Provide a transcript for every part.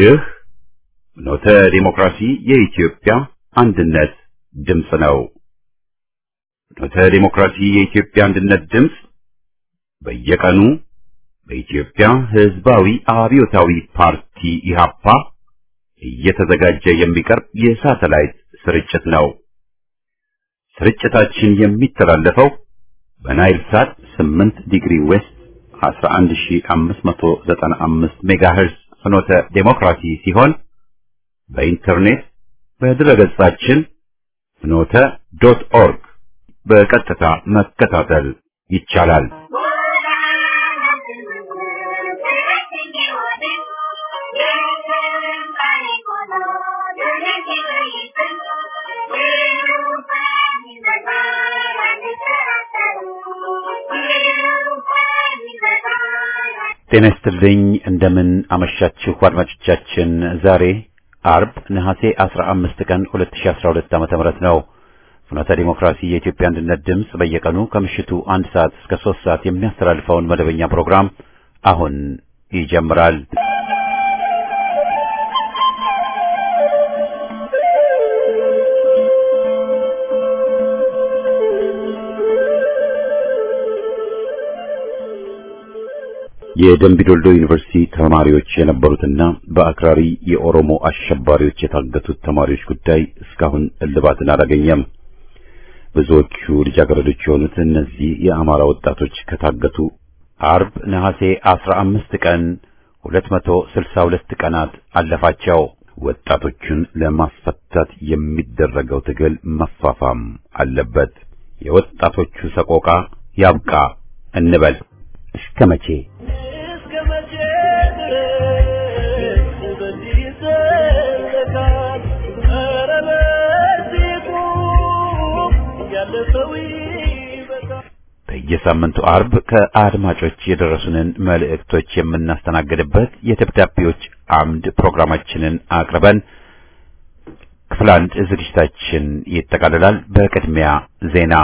ይህ ኖተ ዲሞክራሲ የኢትዮጵያ አንድነት ድምፅ ነው። ኖተ ዲሞክራሲ የኢትዮጵያ አንድነት ድምፅ በየቀኑ በኢትዮጵያ ሕዝባዊ አብዮታዊ ፓርቲ ኢህአፓ እየተዘጋጀ የሚቀርብ የሳተላይት ስርጭት ነው። ስርጭታችን የሚተላለፈው በናይል ሳት 8 ዲግሪ ዌስት 11595 ሜጋሄርዝ ፍኖተ ዴሞክራሲ ሲሆን በኢንተርኔት በድረገጻችን ፍኖተ ዶት ኦርግ በቀጥታ መከታተል ይቻላል። ጤና ይስጥልኝ። እንደምን አመሻችሁ አድማጮቻችን። ዛሬ አርብ ነሐሴ 15 ቀን 2012 ዓ.ም ነው። ፍኖተ ዲሞክራሲ የኢትዮጵያ አንድነት ድምፅ በየቀኑ ከምሽቱ አንድ ሰዓት እስከ ሶስት ሰዓት የሚያስተላልፈውን መደበኛ ፕሮግራም አሁን ይጀምራል። የደምቢዶልዶ ዩኒቨርሲቲ ተማሪዎች የነበሩትና በአክራሪ የኦሮሞ አሸባሪዎች የታገቱት ተማሪዎች ጉዳይ እስካሁን እልባትን አላገኘም። ብዙዎቹ ልጃገረዶች የሆኑት እነዚህ የአማራ ወጣቶች ከታገቱ አርብ ነሐሴ 15 ቀን 262 ቀናት አለፋቸው። ወጣቶቹን ለማስፈታት የሚደረገው ትግል መፋፋም አለበት። የወጣቶቹ ሰቆቃ ያብቃ እንበል። እስከ መቼ? በየሳምንቱ አርብ ከአድማጮች የደረሱንን መልእክቶች የምናስተናግድበት የደብዳቤዎች አምድ ፕሮግራማችንን አቅርበን ክፍል አንድ ዝግጅታችን ይጠቃልላል። በቅድሚያ ዜና።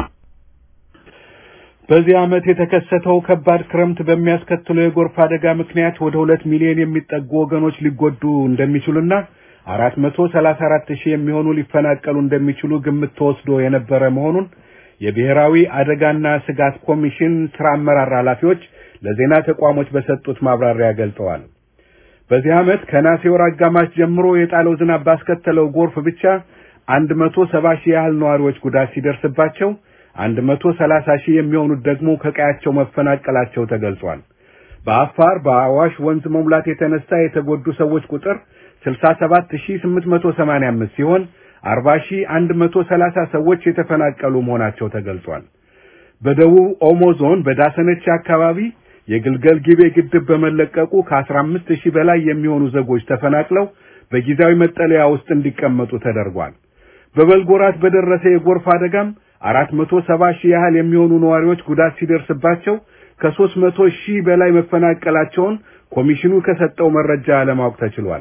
በዚህ ዓመት የተከሰተው ከባድ ክረምት በሚያስከትለው የጎርፍ አደጋ ምክንያት ወደ ሁለት ሚሊዮን የሚጠጉ ወገኖች ሊጎዱ እንደሚችሉና አራት መቶ ሰላሳ አራት ሺህ የሚሆኑ ሊፈናቀሉ እንደሚችሉ ግምት ተወስዶ የነበረ መሆኑን የብሔራዊ አደጋና ስጋት ኮሚሽን ስራ አመራር ኃላፊዎች ለዜና ተቋሞች በሰጡት ማብራሪያ ገልጠዋል። በዚህ ዓመት ከነሐሴ ወር አጋማሽ ጀምሮ የጣለው ዝናብ ባስከተለው ጎርፍ ብቻ አንድ መቶ ሰባ ሺህ ያህል ነዋሪዎች ጉዳት ሲደርስባቸው አንድ መቶ ሰላሳ ሺህ የሚሆኑት ደግሞ ከቀያቸው መፈናቀላቸው ተገልጿል። በአፋር በአዋሽ ወንዝ መሙላት የተነሳ የተጎዱ ሰዎች ቁጥር ስልሳ ሰባት ሺህ ስምንት መቶ ሰማንያ አምስት ሲሆን አርባ ሺህ አንድ መቶ ሰላሳ ሰዎች የተፈናቀሉ መሆናቸው ተገልጿል። በደቡብ ኦሞ ዞን በዳሰነች አካባቢ የግልገል ጊቤ ግድብ በመለቀቁ ከአስራ አምስት ሺህ በላይ የሚሆኑ ዜጎች ተፈናቅለው በጊዜያዊ መጠለያ ውስጥ እንዲቀመጡ ተደርጓል። በበልግ ወራት በደረሰ የጎርፍ አደጋም አራት መቶ ሰባ ሺህ ያህል የሚሆኑ ነዋሪዎች ጉዳት ሲደርስባቸው ከሦስት መቶ ሺህ በላይ መፈናቀላቸውን ኮሚሽኑ ከሰጠው መረጃ ለማወቅ ተችሏል።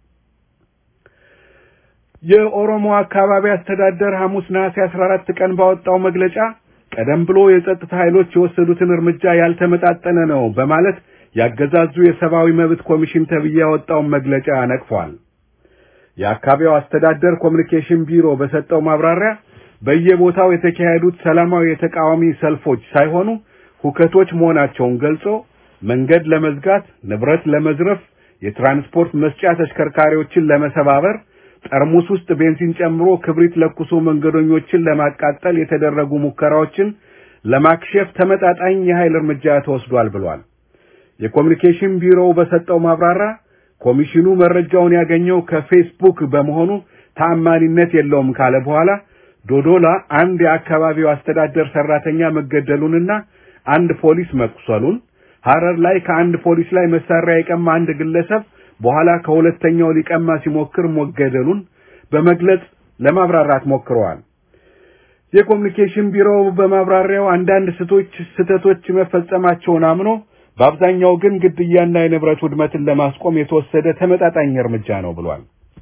የኦሮሞ አካባቢ አስተዳደር ሐሙስ ነሐሴ 14 ቀን ባወጣው መግለጫ ቀደም ብሎ የጸጥታ ኃይሎች የወሰዱትን እርምጃ ያልተመጣጠነ ነው በማለት ያገዛዙ የሰብአዊ መብት ኮሚሽን ተብዬ ያወጣውን መግለጫ ነቅፏል። የአካባቢው አስተዳደር ኮሚኒኬሽን ቢሮ በሰጠው ማብራሪያ በየቦታው የተካሄዱት ሰላማዊ የተቃዋሚ ሰልፎች ሳይሆኑ ሁከቶች መሆናቸውን ገልጾ መንገድ ለመዝጋት፣ ንብረት ለመዝረፍ፣ የትራንስፖርት መስጫ ተሽከርካሪዎችን ለመሰባበር ጠርሙስ ውስጥ ቤንዚን ጨምሮ ክብሪት ለኩሶ መንገደኞችን ለማቃጠል የተደረጉ ሙከራዎችን ለማክሸፍ ተመጣጣኝ የኃይል እርምጃ ተወስዷል ብሏል። የኮሚኒኬሽን ቢሮው በሰጠው ማብራሪያ ኮሚሽኑ መረጃውን ያገኘው ከፌስቡክ በመሆኑ ተአማኒነት የለውም ካለ በኋላ ዶዶላ አንድ የአካባቢው አስተዳደር ሰራተኛ መገደሉንና አንድ ፖሊስ መቁሰሉን፣ ሐረር ላይ ከአንድ ፖሊስ ላይ መሳሪያ የቀማ አንድ ግለሰብ በኋላ ከሁለተኛው ሊቀማ ሲሞክር መገደሉን በመግለጽ ለማብራራት ሞክረዋል። የኮሚኒኬሽን ቢሮው በማብራሪያው አንዳንድ ስቶች ስህተቶች መፈጸማቸውን አምኖ በአብዛኛው ግን ግድያና የንብረት ውድመትን ለማስቆም የተወሰደ ተመጣጣኝ እርምጃ ነው ብሏል።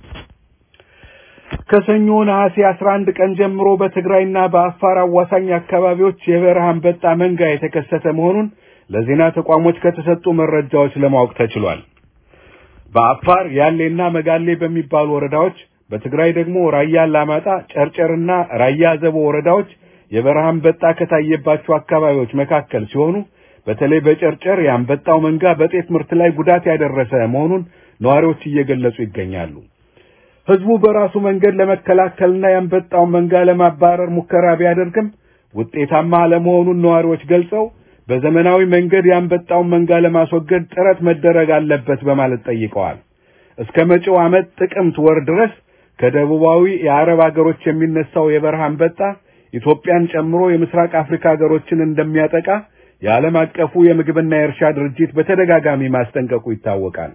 ከሰኞ ነሐሴ 11 ቀን ጀምሮ በትግራይና በአፋር አዋሳኝ አካባቢዎች የበረሃ አንበጣ መንጋ የተከሰተ መሆኑን ለዜና ተቋሞች ከተሰጡ መረጃዎች ለማወቅ ተችሏል። በአፋር ያሌና መጋሌ በሚባሉ ወረዳዎች፣ በትግራይ ደግሞ ራያ አላማጣ፣ ጨርጨርና ራያ ዘቦ ወረዳዎች የበረሃ አንበጣ ከታየባቸው አካባቢዎች መካከል ሲሆኑ በተለይ በጨርጨር የአንበጣው መንጋ በጤፍ ምርት ላይ ጉዳት ያደረሰ መሆኑን ነዋሪዎች እየገለጹ ይገኛሉ። ህዝቡ በራሱ መንገድ ለመከላከልና የአንበጣውን መንጋ ለማባረር ሙከራ ቢያደርግም ውጤታማ አለመሆኑን ነዋሪዎች ገልጸው በዘመናዊ መንገድ የአንበጣውን መንጋ ለማስወገድ ጥረት መደረግ አለበት በማለት ጠይቀዋል። እስከ መጪው ዓመት ጥቅምት ወር ድረስ ከደቡባዊ የአረብ አገሮች የሚነሳው የበረሃ አንበጣ ኢትዮጵያን ጨምሮ የምስራቅ አፍሪካ ሀገሮችን እንደሚያጠቃ የዓለም አቀፉ የምግብና የእርሻ ድርጅት በተደጋጋሚ ማስጠንቀቁ ይታወቃል።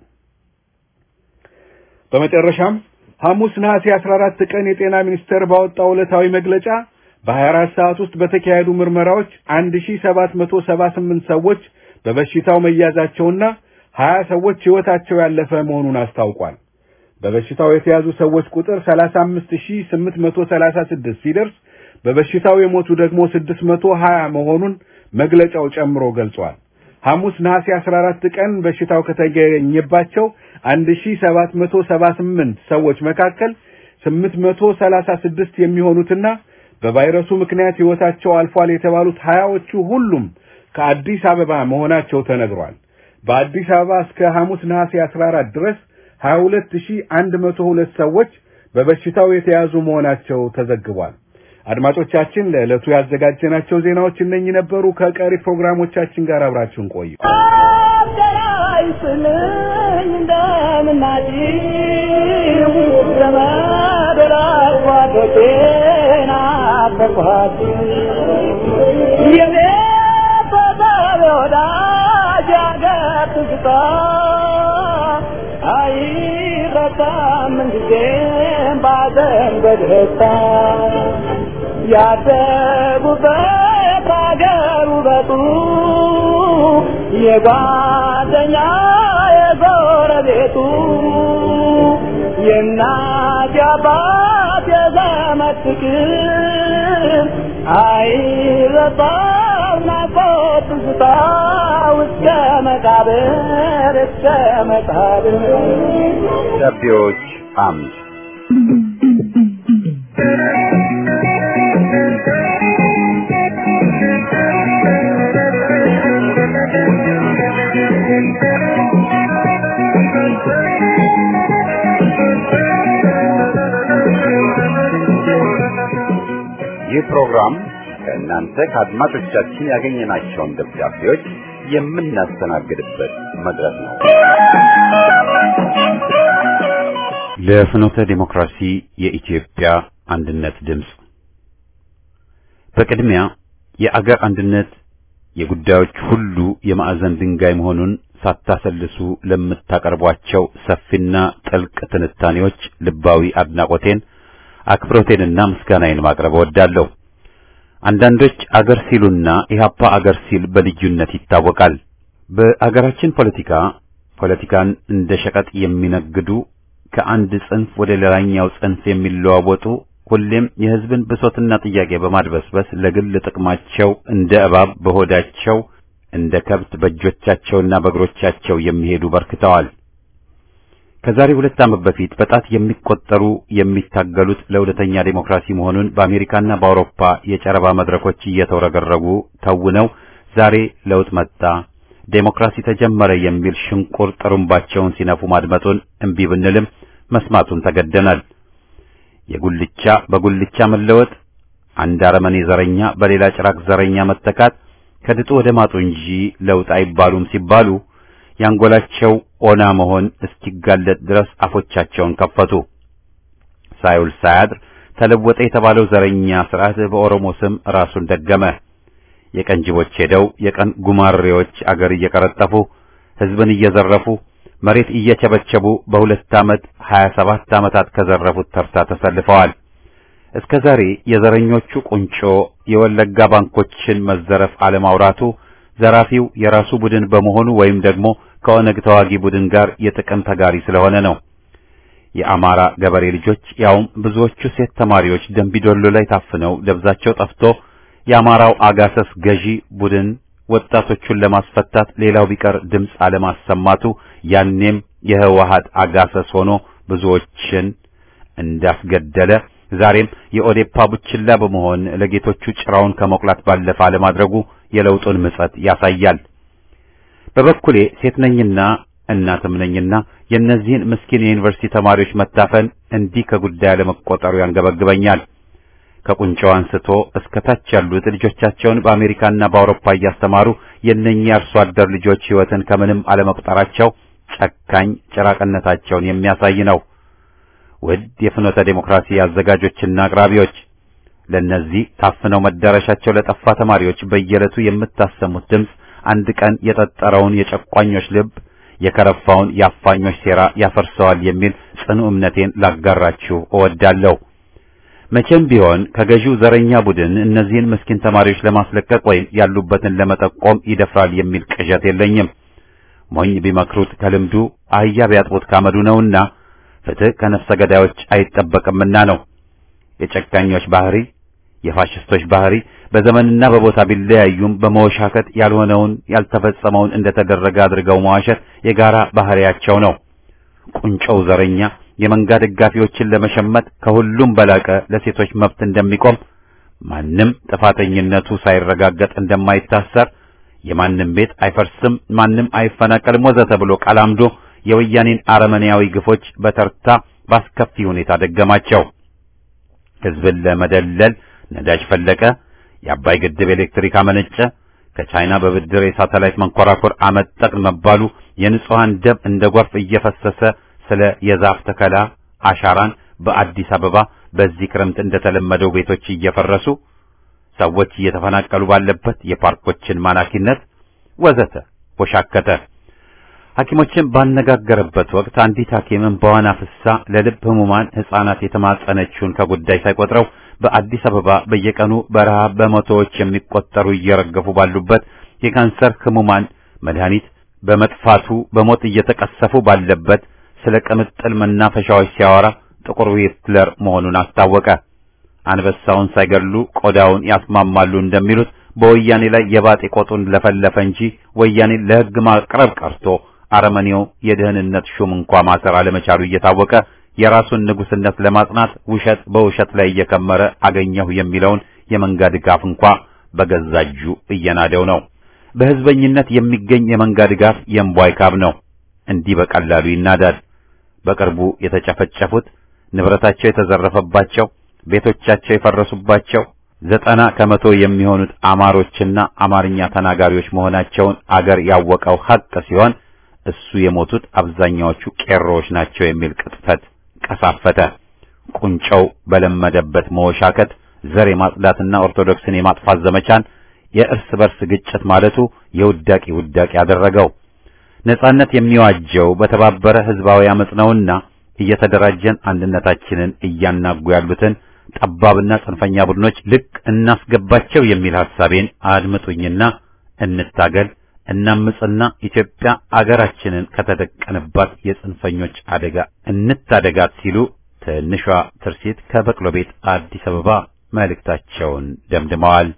በመጨረሻም ሐሙስ ነሐሴ 14 ቀን የጤና ሚኒስቴር ባወጣው ዕለታዊ መግለጫ በ24 ሰዓት ውስጥ በተካሄዱ ምርመራዎች 1778 ሰዎች በበሽታው መያዛቸውና 20 ሰዎች ሕይወታቸው ያለፈ መሆኑን አስታውቋል። በበሽታው የተያዙ ሰዎች ቁጥር 35836 ሲደርስ በበሽታው የሞቱ ደግሞ 620 መሆኑን መግለጫው ጨምሮ ገልጿል። ሐሙስ ነሐሴ 14 ቀን በሽታው ከተገኘባቸው 1778 ሰዎች መካከል 836 የሚሆኑትና በቫይረሱ ምክንያት ሕይወታቸው አልፏል የተባሉት ሀያዎቹ ሁሉም ከአዲስ አበባ መሆናቸው ተነግሯል። በአዲስ አበባ እስከ ሐሙስ ነሐሴ 14 ድረስ 22102 ሰዎች በበሽታው የተያዙ መሆናቸው ተዘግቧል። አድማጮቻችን ለዕለቱ ያዘጋጀናቸው ዜናዎች እነኚህ ነበሩ። ከቀሪ ፕሮግራሞቻችን ጋር አብራችሁን ቆዩ። አይረሳም ጊዜም ባዘን በደስታ ያደጉበት አገር ውበቱ የጓደኛ የጎረቤቱ የእናት የአባት የዘመድ ፍቅር አይረሳም ናፍቆት ትዝታ እስከ መቃብር እስከ መቃብር ደብዳቤዎች አምድ ይህ ፕሮግራም ከእናንተ ከአድማጮቻችን ያገኘናቸውን ደብዳቤዎች የምናስተናግድበት መድረክ ነው። ለፍኖተ ዲሞክራሲ የኢትዮጵያ አንድነት ድምፅ በቅድሚያ የአገር አንድነት የጉዳዮች ሁሉ የማዕዘን ድንጋይ መሆኑን ሳታሰልሱ ለምታቀርቧቸው ሰፊና ጥልቅ ትንታኔዎች ልባዊ አድናቆቴን አክብሮቴንና ምስጋናዬን ማቅረብ እወዳለሁ። አንዳንዶች አገር ሲሉና ኢህአፓ አገር ሲል በልዩነት ይታወቃል። በአገራችን ፖለቲካ ፖለቲካን እንደ ሸቀጥ የሚነግዱ ከአንድ ጽንፍ ወደ ሌላኛው ጽንፍ የሚለዋወጡ ሁሌም የሕዝብን ብሶትና ጥያቄ በማድበስበስ ለግል ጥቅማቸው እንደ እባብ በሆዳቸው እንደ ከብት በእጆቻቸውና በእግሮቻቸው የሚሄዱ በርክተዋል። ከዛሬ ሁለት ዓመት በፊት በጣት የሚቆጠሩ የሚታገሉት ለእውነተኛ ዴሞክራሲ መሆኑን በአሜሪካና በአውሮፓ የጨረባ መድረኮች እየተውረገረጉ ተውነው ዛሬ ለውጥ መጣ፣ ዴሞክራሲ ተጀመረ የሚል ሽንቁር ጥሩምባቸውን ሲነፉ ማድመጡን እምቢ ብንልም መስማቱን ተገደናል። የጉልቻ በጉልቻ መለወጥ፣ አንድ አረመኔ ዘረኛ በሌላ ጭራቅ ዘረኛ መተካት ከድጡ ወደ ማጡ እንጂ ለውጥ አይባሉም ሲባሉ ያንጎላቸው ኦና መሆን እስኪጋለጥ ድረስ አፎቻቸውን ከፈቱ። ሳይውል ሳያድር ተለወጠ የተባለው ዘረኛ ስርዓት በኦሮሞ ስም ራሱን ደገመ። የቀንጅቦች ሄደው የቀን ጉማሬዎች አገር እየቀረጠፉ ሕዝብን እየዘረፉ መሬት እየቸበቸቡ በሁለት ዓመት ሀያ ሰባት ዓመታት ከዘረፉት ተርታ ተሰልፈዋል። እስከ ዛሬ የዘረኞቹ ቁንጮ የወለጋ ባንኮችን መዘረፍ አለማውራቱ ዘራፊው የራሱ ቡድን በመሆኑ ወይም ደግሞ ከኦነግ ተዋጊ ቡድን ጋር የጥቅም ተጋሪ ስለሆነ ነው። የአማራ ገበሬ ልጆች ያውም ብዙዎቹ ሴት ተማሪዎች ደንቢዶሎ ላይ ታፍነው ደብዛቸው ጠፍቶ የአማራው አጋሰስ ገዢ ቡድን ወጣቶቹን ለማስፈታት ሌላው ቢቀር ድምፅ አለማሰማቱ ያኔም የህወሓት አጋሰስ ሆኖ ብዙዎችን እንዳስገደለ ዛሬም የኦዴፓ ቡችላ በመሆን ለጌቶቹ ጭራውን ከመቁላት ባለፈ አለማድረጉ የለውጡን ምጸት ያሳያል። በበኩሌ ሴት ነኝና እናትም ነኝና የእነዚህን ምስኪን የዩኒቨርሲቲ ተማሪዎች መታፈን እንዲህ ከጉዳይ አለመቆጠሩ ያንገበግበኛል። ከቁንጫው አንስቶ እስከ ታች ያሉት ልጆቻቸውን በአሜሪካና በአውሮፓ እያስተማሩ የእነኚህ አርሶ አደር ልጆች ሕይወትን ከምንም አለመቁጠራቸው ጨካኝ ጭራቅነታቸውን የሚያሳይ ነው። ውድ የፍኖተ ዴሞክራሲ አዘጋጆችና አቅራቢዎች ለእነዚህ ታፍነው መዳረሻቸው ለጠፋ ተማሪዎች በየዕለቱ የምታሰሙት ድምፅ አንድ ቀን የጠጠረውን የጨቋኞች ልብ የከረፋውን የአፋኞች ሴራ ያፈርሰዋል የሚል ጽኑ እምነቴን ላጋራችሁ እወዳለሁ። መቼም ቢሆን ከገዢው ዘረኛ ቡድን እነዚህን ምስኪን ተማሪዎች ለማስለቀቅ ወይም ያሉበትን ለመጠቆም ይደፍራል የሚል ቅዠት የለኝም። ሞኝ ቢመክሩት ከልምዱ አህያ ቢያጥቡት ካመዱ ነውና ፍትህ ከነፍሰ ገዳዮች አይጠበቅምና ነው። የጨካኞች ባህሪ፣ የፋሽስቶች ባህሪ በዘመንና በቦታ ቢለያዩም በመወሻከት ያልሆነውን ያልተፈጸመውን እንደተደረገ አድርገው መዋሸት የጋራ ባህሪያቸው ነው። ቁንጮው ዘረኛ የመንጋ ደጋፊዎችን ለመሸመት ከሁሉም በላቀ ለሴቶች መብት እንደሚቆም ማንም ጥፋተኝነቱ ሳይረጋገጥ እንደማይታሰር የማንም ቤት አይፈርስም፣ ማንም አይፈናቀልም ወዘተ ብሎ ቃላምዶ የወያኔን አረመኔያዊ ግፎች በተርታ ባስከፊ ሁኔታ ደገማቸው። ሕዝብን ለመደለል ነዳጅ ፈለቀ፣ የአባይ ግድብ ኤሌክትሪክ አመነጨ፣ ከቻይና በብድር የሳተላይት መንኮራኩር አመጠቅን መባሉ የንጹሃን ደም እንደ ጎርፍ እየፈሰሰ ስለ የዛፍ ተከላ አሻራን በአዲስ አበባ በዚህ ክረምት እንደተለመደው ቤቶች እየፈረሱ ሰዎች እየተፈናቀሉ ባለበት የፓርኮችን ማናኪነት ወዘተ ወሻከተ። ሐኪሞችን ባነጋገረበት ወቅት አንዲት ሐኪም እንባዋን አፍሳ ለልብ ህሙማን ሕፃናት የተማጸነችውን ከጉዳይ ሳይቆጥረው በአዲስ አበባ በየቀኑ በረሃብ በመቶዎች የሚቆጠሩ እየረገፉ ባሉበት የካንሰር ህሙማን መድኃኒት በመጥፋቱ በሞት እየተቀሰፉ ባለበት ስለ ቅምጥል መናፈሻዎች ሲያወራ ጥቁር ሂትለር መሆኑን አስታወቀ። አንበሳውን ሳይገድሉ ቆዳውን ያስማማሉ እንደሚሉት በወያኔ ላይ የባጤ ቆጡን ለፈለፈ እንጂ ወያኔን ለሕግ ማቅረብ ቀርቶ አረመኔው የደህንነት ሹም እንኳ ማሰር አለመቻሉ እየታወቀ የራሱን ንጉስነት ለማጽናት ውሸት በውሸት ላይ እየከመረ አገኘሁ የሚለውን የመንጋ ድጋፍ እንኳ በገዛ እጁ እየናደው ነው። በህዝበኝነት የሚገኝ የመንጋ ድጋፍ የእምቧይ ካብ ነው። እንዲህ በቀላሉ ይናዳል። በቅርቡ የተጨፈጨፉት ንብረታቸው የተዘረፈባቸው ቤቶቻቸው የፈረሱባቸው ዘጠና ከመቶ የሚሆኑት አማሮችና አማርኛ ተናጋሪዎች መሆናቸውን አገር ያወቀው ሀቅ ሲሆን እሱ የሞቱት አብዛኛዎቹ ቄሮዎች ናቸው የሚል ቅጥፈት ቀሳፈተ። ቁንጮው በለመደበት መወሻከት ዘር የማጽዳትና ኦርቶዶክስን የማጥፋት ዘመቻን የእርስ በርስ ግጭት ማለቱ የውዳቂ ውዳቂ ያደረገው። ነጻነት የሚዋጀው በተባበረ ህዝባዊ አመጽ ነውና እየተደራጀን አንድነታችንን እያናጉ ያሉትን ጠባብና ጽንፈኛ ቡድኖች ልክ እናስገባቸው የሚል ሐሳቤን አድምጡኝና እንታገል፣ እናምጽና ኢትዮጵያ አገራችንን ከተደቀነባት የጽንፈኞች አደጋ እንታደጋት ሲሉ ትንሿ ትርሲት ከበቅሎ ቤት አዲስ አበባ መልእክታቸውን ደምድመዋል።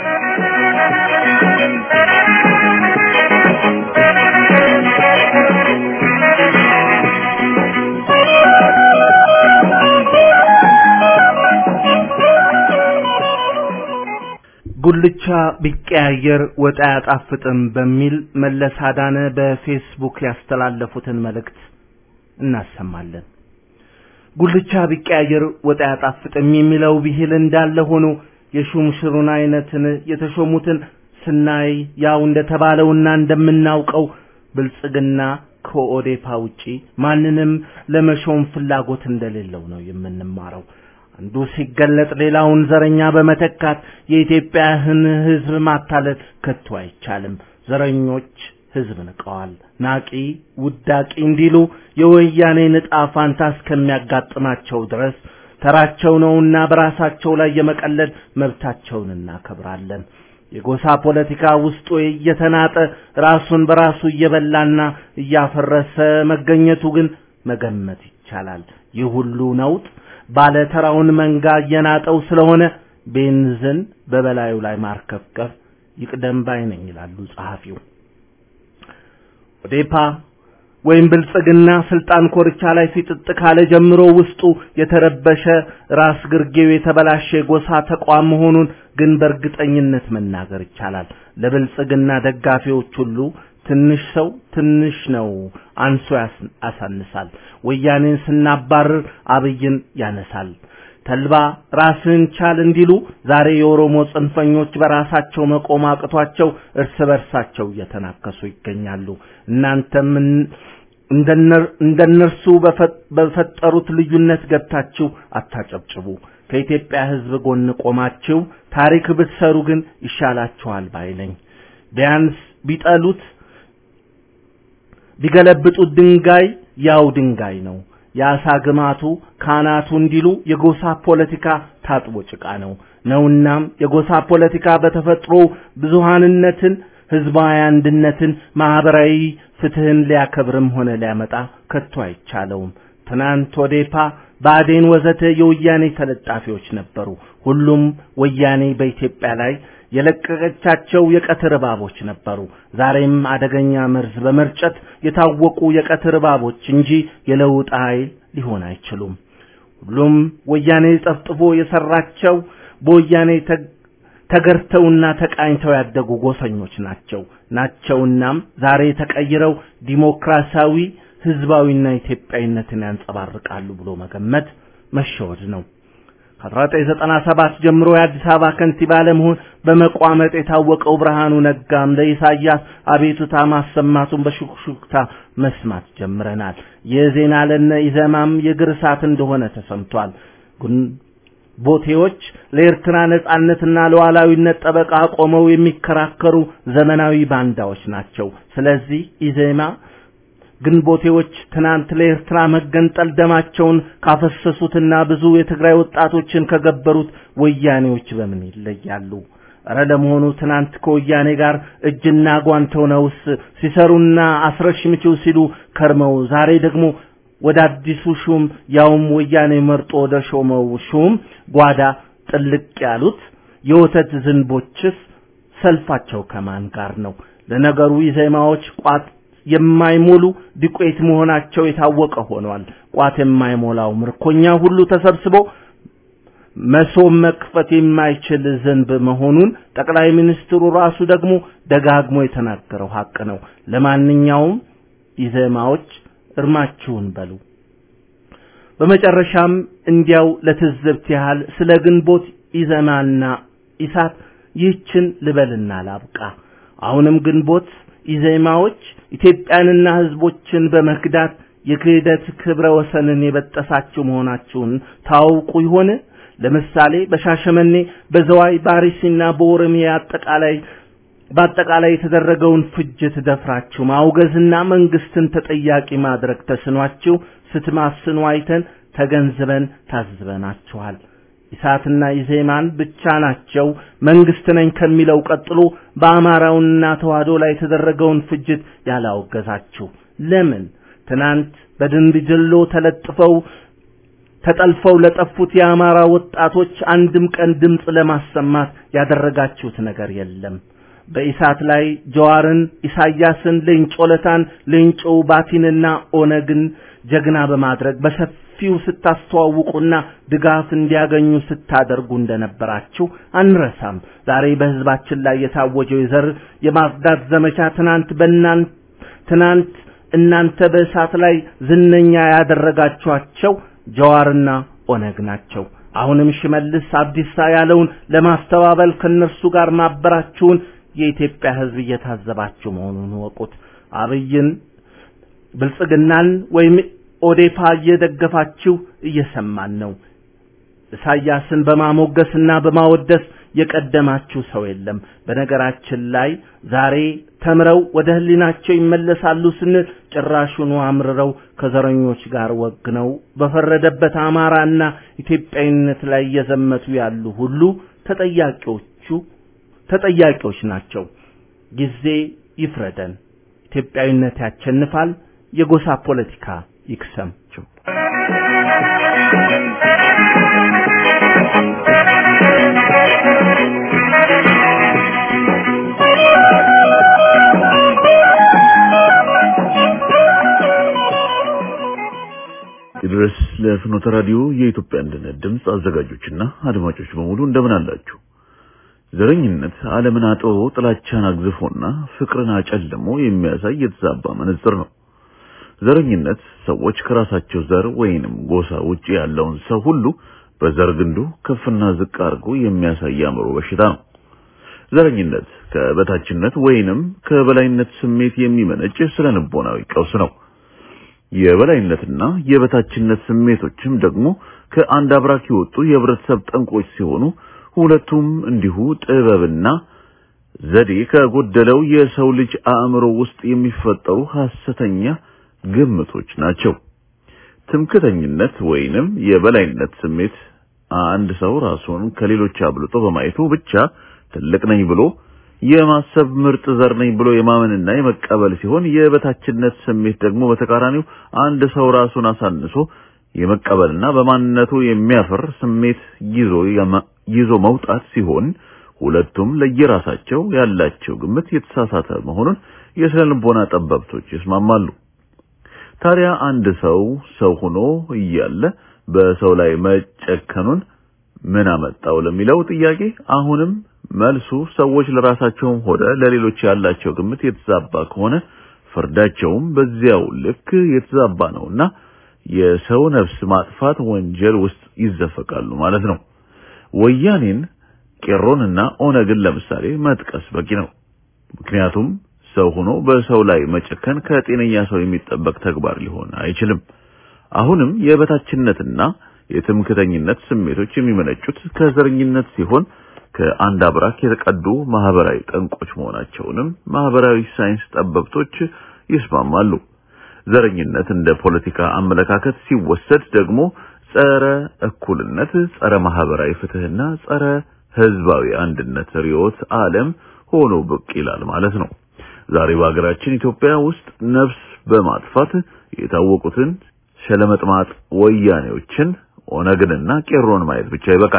ጉልቻ ቢቀያየር ወጥ አያጣፍጥም በሚል መለስ አዳነ በፌስቡክ ያስተላለፉትን መልእክት እናሰማለን። ጉልቻ ቢቀያየር ወጥ አያጣፍጥም የሚለው ብሂል እንዳለ ሆኖ የሹምሽሩን አይነትን የተሾሙትን ስናይ ያው እንደተባለውና እንደምናውቀው ብልጽግና ከኦዴፓ ውጪ ማንንም ለመሾም ፍላጎት እንደሌለው ነው የምንማረው። አንዱ ሲገለጥ ሌላውን ዘረኛ በመተካት የኢትዮጵያን ሕዝብ ማታለል ከቶ አይቻልም። ዘረኞች ሕዝብ ንቀዋል። ናቂ ውዳቂ እንዲሉ የወያኔ ዕጣ ፋንታ እስከሚያጋጥማቸው ድረስ ተራቸው ነውና በራሳቸው ላይ የመቀለድ መብታቸውን እናከብራለን። የጎሳ ፖለቲካ ውስጡ እየተናጠ ራሱን በራሱ እየበላና እያፈረሰ መገኘቱ ግን መገመት ይቻላል። ይህ ሁሉ ነውጥ ባለተራውን መንጋ እየናጠው ስለሆነ ቤንዝን በበላዩ ላይ ማርከፍከፍ ይቅደም ባይ ነኝ ይላሉ ጸሐፊው። ኦዴፓ ወይም ብልጽግና ስልጣን ኮርቻ ላይ ሲጥጥ ካለ ጀምሮ ውስጡ የተረበሸ ራስ ግርጌው የተበላሸ የጎሳ ተቋም መሆኑን ግን በእርግጠኝነት መናገር ይቻላል። ለብልጽግና ደጋፊዎች ሁሉ ትንሽ ሰው ትንሽ ነው አንሶ ያሳንሳል። ወያኔን ስናባርር አብይን ያነሳል። ተልባ ራስን ቻል እንዲሉ ዛሬ የኦሮሞ ጽንፈኞች በራሳቸው መቆም አቅቷቸው እርስ በርሳቸው እየተናከሱ ይገኛሉ። እናንተም እንደነርሱ በፈጠሩት ልዩነት ገብታችሁ አታጨብጭቡ። ከኢትዮጵያ ሕዝብ ጎን ቆማችሁ ታሪክ ብትሰሩ ግን ይሻላችኋል ባይ ነኝ። ቢያንስ ቢጠሉት ቢገለብጡት ድንጋይ ያው ድንጋይ ነው። የአሳ ግማቱ ካናቱ እንዲሉ የጎሳ ፖለቲካ ታጥቦ ጭቃ ነው ነውናም የጎሳ ፖለቲካ በተፈጥሮ ብዙሃንነትን፣ ህዝባዊ አንድነትን፣ ማህበራዊ ፍትህን ሊያከብርም ሆነ ሊያመጣ ከቶ አይቻለውም። ትናንት ኦዴፓ፣ ብአዴን ወዘተ የወያኔ ተለጣፊዎች ነበሩ። ሁሉም ወያኔ በኢትዮጵያ ላይ የለቀቀቻቸው የቀትር እባቦች ነበሩ። ዛሬም አደገኛ መርዝ በመርጨት የታወቁ የቀትር እባቦች እንጂ የለውጥ ኃይል ሊሆን አይችሉም። ሁሉም ወያኔ ጠፍጥፎ የሰራቸው በወያኔ ተገርተውና ተቃኝተው ያደጉ ጎሰኞች ናቸው ናቸውናም ዛሬ ተቀይረው ዲሞክራሲያዊ ህዝባዊና ኢትዮጵያዊነትን ያንጸባርቃሉ ብሎ መገመት መሸወድ ነው። ከ1997 ጀምሮ የአዲስ አበባ ከንቲባ ለመሆን በመቋመጥ የታወቀው ብርሃኑ ነጋም ለኢሳያስ አቤቱታ ማሰማቱን በሹክሹክታ መስማት ጀምረናል። የዜና ለነ ኢዘማም የእግር እሳት እንደሆነ ተሰምቷል። ቦቴዎች ለኤርትራ ነጻነትና ለሉዓላዊነት ጠበቃ ቆመው የሚከራከሩ ዘመናዊ ባንዳዎች ናቸው። ስለዚህ ኢዜማ ግንቦቴዎች ትናንት ለኤርትራ መገንጠል ደማቸውን ካፈሰሱትና ብዙ የትግራይ ወጣቶችን ከገበሩት ወያኔዎች በምን ይለያሉ? እረ ለመሆኑ ትናንት ከወያኔ ጋር እጅና ጓንት ሆነውስ ሲሰሩና አስረሽምችው ሲሉ ከርመው ዛሬ ደግሞ ወደ አዲሱ ሹም ያውም ወያኔ መርጦ ወደ ሾመው ሹም ጓዳ ጥልቅ ያሉት የወተት ዝንቦችስ ሰልፋቸው ከማን ጋር ነው? ለነገሩ ኢዜማዎች ቋጥ የማይሞሉ ዱቄት መሆናቸው የታወቀ ሆኗል። ቋት የማይሞላው ምርኮኛ ሁሉ ተሰብስቦ መሶብ መክፈት የማይችል ዝንብ መሆኑን ጠቅላይ ሚኒስትሩ ራሱ ደግሞ ደጋግሞ የተናገረው ሀቅ ነው። ለማንኛውም ኢዜማዎች እርማችሁን በሉ። በመጨረሻም እንዲያው ለትዝብት ያህል ስለ ግንቦት ኢዘማና ኢሳት ይህችን ልበልና ላብቃ። አሁንም ግንቦት ኢዜማዎች ኢትዮጵያንና ሕዝቦችን በመክዳት የክህደት ክብረ ወሰንን የበጠሳችሁ መሆናችሁን ታውቁ ይሆን? ለምሳሌ በሻሸመኔ፣ በዘዋይ፣ በአርሲና በኦሮሚያ አጠቃላይ በአጠቃላይ የተደረገውን ፍጅት ደፍራችሁ ማውገዝና መንግስትን ተጠያቂ ማድረግ ተስኗችሁ ስትማስኑ አይተን ተገንዝበን ታዝበናችኋል። ኢሳትና ኢዜማን ብቻ ናቸው መንግስት ነኝ ከሚለው ቀጥሎ በአማራውና ተዋህዶ ላይ የተደረገውን ፍጅት ያላወገዛችሁ ለምን? ትናንት በድንብጅሎ ተለጥፈው ተጠልፈው ለጠፉት የአማራ ወጣቶች አንድም ቀን ድምፅ ለማሰማት ያደረጋችሁት ነገር የለም። በኢሳት ላይ ጀዋርን፣ ኢሳያስን፣ ሌንጮ ለታን፣ ሌንጮ ባቲንና ኦነግን ጀግና በማድረግ በሰፊው ስታስተዋውቁና ድጋፍ እንዲያገኙ ስታደርጉ እንደነበራችሁ አንረሳም። ዛሬ በህዝባችን ላይ የታወጀው የዘር የማጽዳት ዘመቻ ትናንት በእናንት ትናንት እናንተ በእሳት ላይ ዝነኛ ያደረጋችኋቸው ጀዋርና ኦነግ ናቸው። አሁንም ሽመልስ አብዲሳ ያለውን ለማስተባበል ከነርሱ ጋር ማበራችሁን የኢትዮጵያ ሕዝብ እየታዘባችሁ መሆኑን ወቁት። አብይን ብልጽግናን ወይም ኦዴፓ እየደገፋችሁ እየሰማን ነው። ኢሳያስን በማሞገስና በማወደስ የቀደማችሁ ሰው የለም። በነገራችን ላይ ዛሬ ተምረው ወደ ህሊናቸው ይመለሳሉ ስንል ጭራሹኑ አምርረው ከዘረኞች ጋር ወግነው በፈረደበት አማራና ኢትዮጵያዊነት ላይ እየዘመቱ ያሉ ሁሉ ተጠያቂዎቹ ተጠያቂዎች ናቸው። ጊዜ ይፍረደን። ኢትዮጵያዊነት ያቸንፋል። የጎሳ ፖለቲካ ይክሰምችው። ይድረስ ለፍኖተ ራዲዮ የኢትዮጵያ አንድነት ድምፅ አዘጋጆችና አድማጮች በሙሉ እንደምን አላችሁ? ዘረኝነት ዓለምን አጥሮ ጥላቻን አግዝፎና ፍቅርን አጨልሞ የሚያሳይ የተዛባ መነጽር ነው። ዘረኝነት ሰዎች ከራሳቸው ዘር ወይንም ጎሳ ውጪ ያለውን ሰው ሁሉ በዘር ግንዱ ከፍና ዝቅ አድርጎ የሚያሳይ አእምሮ በሽታ ነው። ዘረኝነት ከበታችነት ወይንም ከበላይነት ስሜት የሚመነጭ ስለ ንቦናዊ ቀውስ ነው። የበላይነትና የበታችነት ስሜቶችም ደግሞ ከአንድ አብራክ የወጡ የህብረተሰብ ጠንቆች ሲሆኑ ሁለቱም እንዲሁ ጥበብና ዘዴ ከጎደለው የሰው ልጅ አእምሮ ውስጥ የሚፈጠሩ ሐሰተኛ ግምቶች ናቸው። ትምክተኝነት ወይንም የበላይነት ስሜት አንድ ሰው ራሱን ከሌሎች አብልጦ በማየቱ ብቻ ትልቅ ነኝ ብሎ የማሰብ ምርጥ ዘር ነኝ ብሎ የማመንና የመቀበል ሲሆን የበታችነት ስሜት ደግሞ በተቃራኒው አንድ ሰው ራሱን አሳንሶ የመቀበልና በማንነቱ የሚያፍር ስሜት ይዞ ይዞ መውጣት ሲሆን ሁለቱም ለየራሳቸው ያላቸው ግምት የተሳሳተ መሆኑን የስነ ልቦና ጠበብቶች ይስማማሉ። ታዲያ አንድ ሰው ሰው ሆኖ እያለ በሰው ላይ መጨከኑን ምን አመጣው ለሚለው ጥያቄ አሁንም መልሱ ሰዎች ለራሳቸውም ሆነ ለሌሎች ያላቸው ግምት የተዛባ ከሆነ ፍርዳቸውም በዚያው ልክ የተዛባ ነውና የሰው ነፍስ ማጥፋት ወንጀል ውስጥ ይዘፈቃሉ ማለት ነው። ወያኔን፣ ቄሮንና ኦነግን ለምሳሌ መጥቀስ በቂ ነው። ምክንያቱም ሰው ሆኖ በሰው ላይ መጨከን ከጤነኛ ሰው የሚጠበቅ ተግባር ሊሆን አይችልም። አሁንም የበታችነትና የትምክተኝነት ስሜቶች የሚመነጩት ከዘረኝነት ሲሆን ከአንድ አብራክ የተቀዱ ማህበራዊ ጠንቆች መሆናቸውንም ማህበራዊ ሳይንስ ጠበብቶች ይስማማሉ። ዘረኝነት እንደ ፖለቲካ አመለካከት ሲወሰድ ደግሞ ጸረ እኩልነት፣ ጸረ ማህበራዊ ፍትህና ጸረ ህዝባዊ አንድነት ርዕዮተ ዓለም ሆኖ ብቅ ይላል ማለት ነው። ዛሬ በሀገራችን ኢትዮጵያ ውስጥ ነፍስ በማጥፋት የታወቁትን ሸለመጥማጥ ወያኔዎችን ኦነግንና ቄሮን ማየት ብቻ ይበቃል።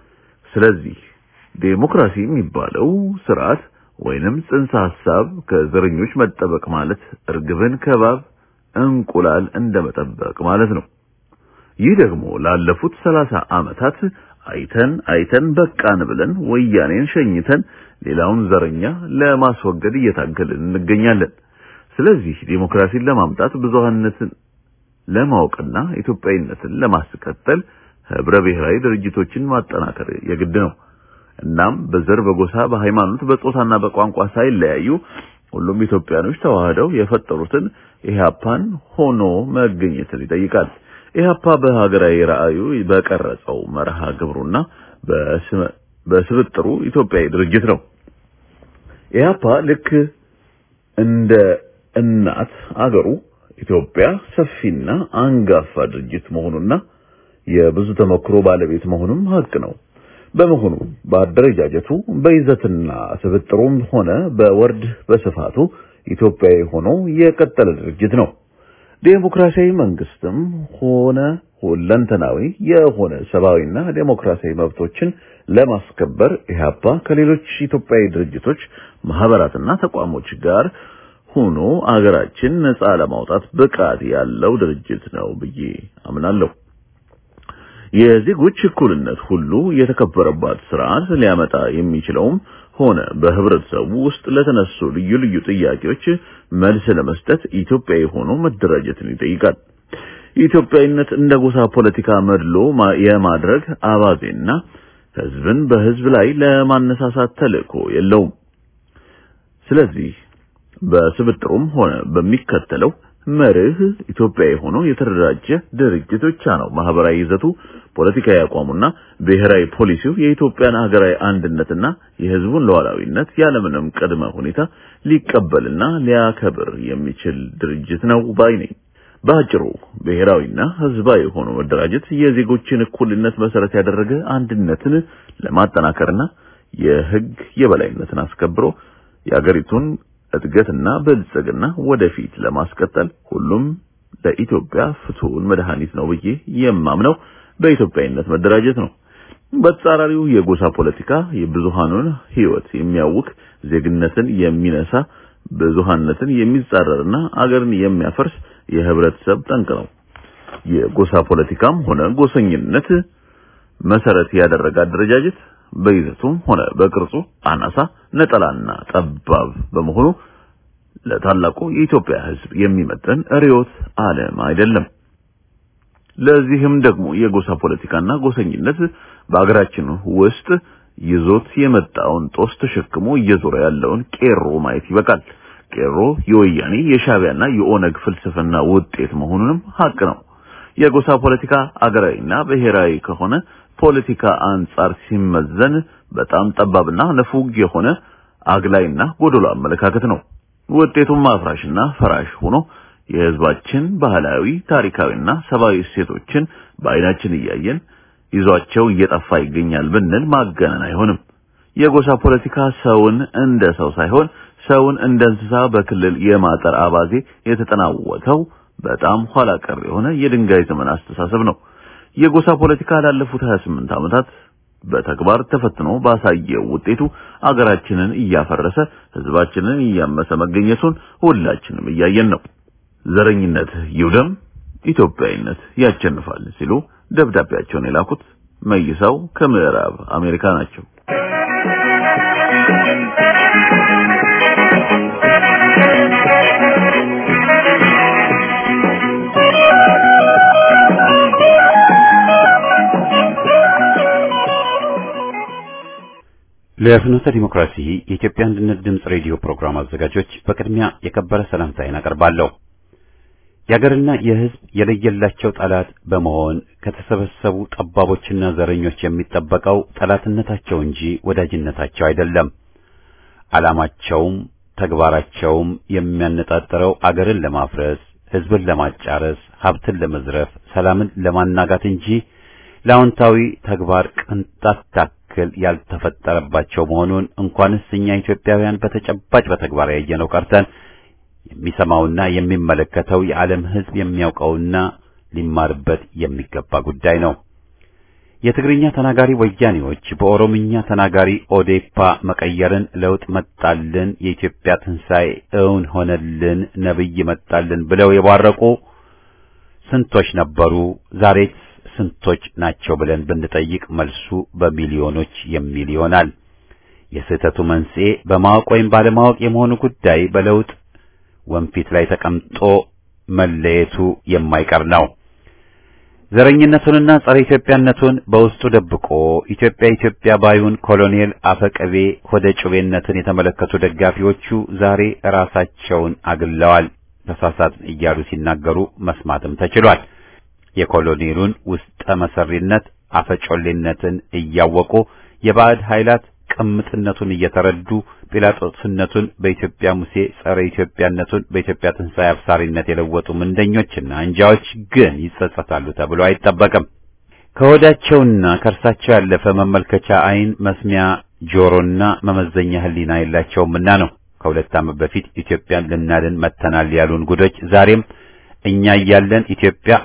ስለዚህ ዴሞክራሲ የሚባለው ስርዓት ወይንም ጽንሰ ሐሳብ ከዘረኞች መጠበቅ ማለት እርግብን ከባብ እንቁላል እንደመጠበቅ ማለት ነው። ይህ ደግሞ ላለፉት ሰላሳ ዓመታት አይተን አይተን በቃን ብለን ወያኔን ሸኝተን ሌላውን ዘረኛ ለማስወገድ እየታገልን እንገኛለን። ስለዚህ ዴሞክራሲን ለማምጣት ብዙሃነትን ለማወቅና ኢትዮጵያዊነትን ለማስቀጠል ህብረ ብሔራዊ ድርጅቶችን ማጠናከር የግድ ነው። እናም በዘር፣ በጎሳ፣ በሃይማኖት፣ በጾታና በቋንቋ ሳይለያዩ ሁሉም ኢትዮጵያኖች ተዋህደው የፈጠሩትን ኢህአፓን ሆኖ መገኘትን ይጠይቃል። ኢህአፓ በሀገራዊ ራዕዩ በቀረጸው መርሃ ግብሩና በስብጥሩ ኢትዮጵያዊ ድርጅት ነው። ኢህአፓ ልክ እንደ እናት አገሩ ኢትዮጵያ ሰፊና አንጋፋ ድርጅት መሆኑና የብዙ ተሞክሮ ባለቤት መሆኑም ሀቅ ነው። በመሆኑ በአደረጃጀቱ በይዘትና ስብጥሩም ሆነ በወርድ በስፋቱ ኢትዮጵያዊ ሆኖ የቀጠለ ድርጅት ነው። ዴሞክራሲያዊ መንግስትም ሆነ ሁለንተናዊ የሆነ ሰብአዊና ዴሞክራሲያዊ መብቶችን ለማስከበር ኢህአፓ ከሌሎች ኢትዮጵያዊ ድርጅቶች ማህበራትና ተቋሞች ጋር ሆኖ አገራችን ነጻ ለማውጣት ብቃት ያለው ድርጅት ነው ብዬ አምናለሁ። የዜጎች እኩልነት ሁሉ የተከበረባት ስርዓት ሊያመጣ የሚችለውም ሆነ በህብረተሰቡ ውስጥ ለተነሱ ልዩ ልዩ ጥያቄዎች መልስ ለመስጠት ኢትዮጵያዊ ሆኖ መደራጀትን ይጠይቃል። ኢትዮጵያዊነት እንደ ጎሳ ፖለቲካ መድሎ የማድረግ አባዜና ህዝብን በህዝብ ላይ ለማነሳሳት ተልእኮ የለውም። ስለዚህ በስብጥሩም ሆነ በሚከተለው መርህ ኢትዮጵያዊ ሆኖ የተደራጀ ድርጅት ብቻ ነው ማህበራዊ ይዘቱ፣ ፖለቲካዊ አቋሙና ብሔራዊ ፖሊሲው የኢትዮጵያን ሀገራዊ አንድነትና የህዝቡን ሉዓላዊነት ያለምንም ቅድመ ሁኔታ ሊቀበልና ሊያከብር የሚችል ድርጅት ነው ባይ ነኝ። በአጭሩ ብሔራዊና ህዝባዊ ሆኖ መደራጀት የዜጎችን እኩልነት መሰረት ያደረገ አንድነትን ለማጠናከርና የህግ የበላይነትን አስከብሮ የአገሪቱን እድገትና ብልጽግና ወደፊት ለማስቀጠል ሁሉም ለኢትዮጵያ ፍቱን መድኃኒት ነው ብዬ የማምነው በኢትዮጵያዊነት መደራጀት ነው። በተጻራሪው የጎሳ ፖለቲካ የብዙሃኑን ህይወት የሚያውክ ዜግነትን የሚነሳ ብዙሃነትን የሚጻረርና አገርን የሚያፈርስ የህብረተሰብ ጠንቅ ነው። የጎሳ ፖለቲካም ሆነ ጎሰኝነት መሰረት ያደረገ አደረጃጀት በይዘቱም ሆነ በቅርጹ አናሳ፣ ነጠላና ጠባብ በመሆኑ ለታላቁ የኢትዮጵያ ሕዝብ የሚመጥን ርዕዮተ ዓለም አይደለም። ለዚህም ደግሞ የጎሳ ፖለቲካና ጎሰኝነት በአገራችን ውስጥ ይዞት የመጣውን ጦስ ተሸክሞ እየዞረ ያለውን ቄሮ ማየት ይበቃል። ቄሮ የወያኔ የሻዕቢያና የኦነግ ፍልስፍና ውጤት መሆኑንም ሀቅ ነው። የጎሳ ፖለቲካ አገራዊና ብሔራዊ ከሆነ ፖለቲካ አንጻር ሲመዘን በጣም ጠባብና ነፉግ የሆነ አግላይና ጎደሎ አመለካከት ነው። ውጤቱም አፍራሽና ፈራሽ ሆኖ የህዝባችን ባህላዊ፣ ታሪካዊና ሰብአዊ እሴቶችን በአይናችን እያየን ይዟቸው እየጠፋ ይገኛል ብንል ማጋነን አይሆንም። የጎሳ ፖለቲካ ሰውን እንደ ሰው ሳይሆን ሰውን እንደ እንስሳ በክልል የማጠር አባዜ የተጠናወተው በጣም ኋላ ቀር የሆነ የድንጋይ ዘመን አስተሳሰብ ነው። የጎሳ ፖለቲካ ላለፉት 28 ዓመታት በተግባር ተፈትኖ ባሳየው ውጤቱ አገራችንን እያፈረሰ ህዝባችንን እያመሰ መገኘቱን ሁላችንም እያየን ነው። ዘረኝነት ይውደም፣ ኢትዮጵያዊነት ያቸንፋል ሲሉ ደብዳቤያቸውን የላኩት መይሳው ከምዕራብ አሜሪካ ናቸው። ለፍኖተ ዲሞክራሲ የኢትዮጵያ አንድነት ድምፅ ሬዲዮ ፕሮግራም አዘጋጆች በቅድሚያ የከበረ ሰላምታዬን አቀርባለሁ። የአገርና የሕዝብ የለየላቸው ጠላት በመሆን ከተሰበሰቡ ጠባቦችና ዘረኞች የሚጠበቀው ጠላትነታቸው እንጂ ወዳጅነታቸው አይደለም። ዓላማቸውም ተግባራቸውም የሚያነጣጥረው አገርን ለማፍረስ፣ ሕዝብን ለማጫረስ፣ ሀብትን ለመዝረፍ፣ ሰላምን ለማናጋት እንጂ ለአዎንታዊ ተግባር ቅንጣት ታክል ያልተፈጠረባቸው መሆኑን እንኳንስ እኛ ኢትዮጵያውያን በተጨባጭ በተግባር ያየነው ቀርተን የሚሰማውና የሚመለከተው የዓለም ሕዝብ የሚያውቀውና ሊማርበት የሚገባ ጉዳይ ነው። የትግርኛ ተናጋሪ ወያኔዎች በኦሮምኛ ተናጋሪ ኦዴፓ መቀየርን ለውጥ መጣልን፣ የኢትዮጵያ ትንሣኤ እውን ሆነልን፣ ነብይ መጣልን ብለው የቧረቁ ስንቶች ነበሩ? ዛሬስ ስንቶች ናቸው ብለን ብንጠይቅ መልሱ በሚሊዮኖች የሚል ይሆናል። የስህተቱ መንስኤ በማወቅ ወይም ባለማወቅ የመሆኑ ጉዳይ በለውጥ ወንፊት ላይ ተቀምጦ መለየቱ የማይቀር ነው። ዘረኝነቱንና ጸረ ኢትዮጵያነቱን በውስጡ ደብቆ ኢትዮጵያ ኢትዮጵያ ባዩን ኮሎኔል አፈቀቤ ሆደ ጩቤነትን የተመለከቱ ደጋፊዎቹ ዛሬ ራሳቸውን አግለዋል። ተሳሳትን እያሉ ሲናገሩ መስማትም ተችሏል። የኮሎኔሉን ውስጠ መሰሪነት አፈጮሌነትን እያወቁ የባዕድ ኃይላት ቅምጥነቱን እየተረዱ ጲላጦስነቱን በኢትዮጵያ ሙሴ ጸረ ኢትዮጵያነቱን በኢትዮጵያ ትንሣኤ አብሳሪነት የለወጡ ምንደኞችና አንጃዎች ግን ይጸጸታሉ ተብሎ አይጠበቅም። ከሆዳቸውና ከእርሳቸው ያለፈ መመልከቻ ዓይን፣ መስሚያ ጆሮና መመዘኛ ሕሊና የላቸውምና ነው። ከሁለት ዓመት በፊት ኢትዮጵያን ልናድን መጥተናል ያሉን ጉዶች ዛሬም እኛ እያለን ኢትዮጵያ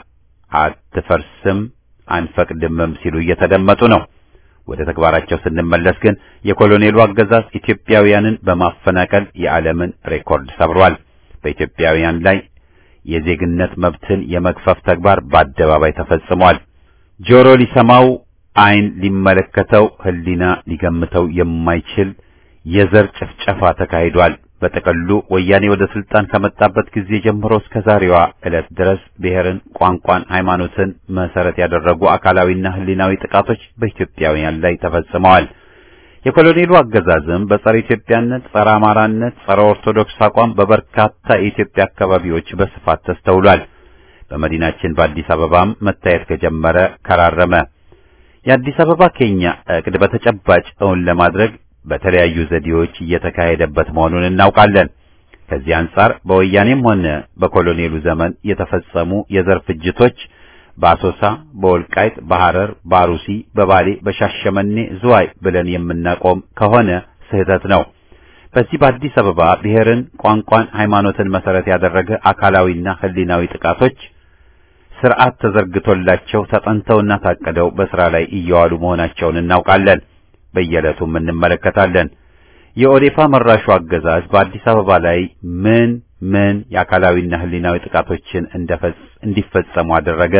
አትፈርስም አንፈቅድምም ሲሉ እየተደመጡ ነው። ወደ ተግባራቸው ስንመለስ ግን የኮሎኔሉ አገዛዝ ኢትዮጵያውያንን በማፈናቀል የዓለምን ሬኮርድ ሰብሯል። በኢትዮጵያውያን ላይ የዜግነት መብትን የመግፈፍ ተግባር በአደባባይ ተፈጽሟል። ጆሮ ሊሰማው፣ ዓይን ሊመለከተው፣ ሕሊና ሊገምተው የማይችል የዘር ጭፍጨፋ ተካሂዷል። በጥቅሉ ወያኔ ወደ ስልጣን ከመጣበት ጊዜ ጀምሮ እስከ ዛሬዋ ዕለት ድረስ ብሔርን፣ ቋንቋን፣ ሃይማኖትን መሰረት ያደረጉ አካላዊና ሕሊናዊ ጥቃቶች በኢትዮጵያውያን ላይ ተፈጽመዋል። የኮሎኔሉ አገዛዝም በጸረ ኢትዮጵያነት፣ ጸረ አማራነት፣ ጸረ ኦርቶዶክስ አቋም በበርካታ የኢትዮጵያ አካባቢዎች በስፋት ተስተውሏል። በመዲናችን በአዲስ አበባም መታየት ከጀመረ ከራረመ። የአዲስ አበባ ኬኛ እቅድ በተጨባጭ እውን ለማድረግ በተለያዩ ዘዴዎች እየተካሄደበት መሆኑን እናውቃለን። ከዚህ አንጻር በወያኔም ሆነ በኮሎኔሉ ዘመን የተፈጸሙ የዘር ፍጅቶች በአሶሳ፣ በወልቃይት፣ በሐረር፣ በአሩሲ፣ በባሌ፣ በሻሸመኔ፣ ዝዋይ ብለን የምናቆም ከሆነ ስህተት ነው። በዚህ በአዲስ አበባ ብሔርን፣ ቋንቋን፣ ሃይማኖትን መሰረት ያደረገ አካላዊና ሕሊናዊ ጥቃቶች ስርዓት ተዘርግቶላቸው ተጠንተውና ታቅደው በስራ ላይ እየዋሉ መሆናቸውን እናውቃለን። በየዕለቱም እንመለከታለን። የኦዴፓ መራሹ አገዛዝ በአዲስ አበባ ላይ ምን ምን የአካላዊና ህሊናዊ ጥቃቶችን እንዲፈጸሙ አደረገ?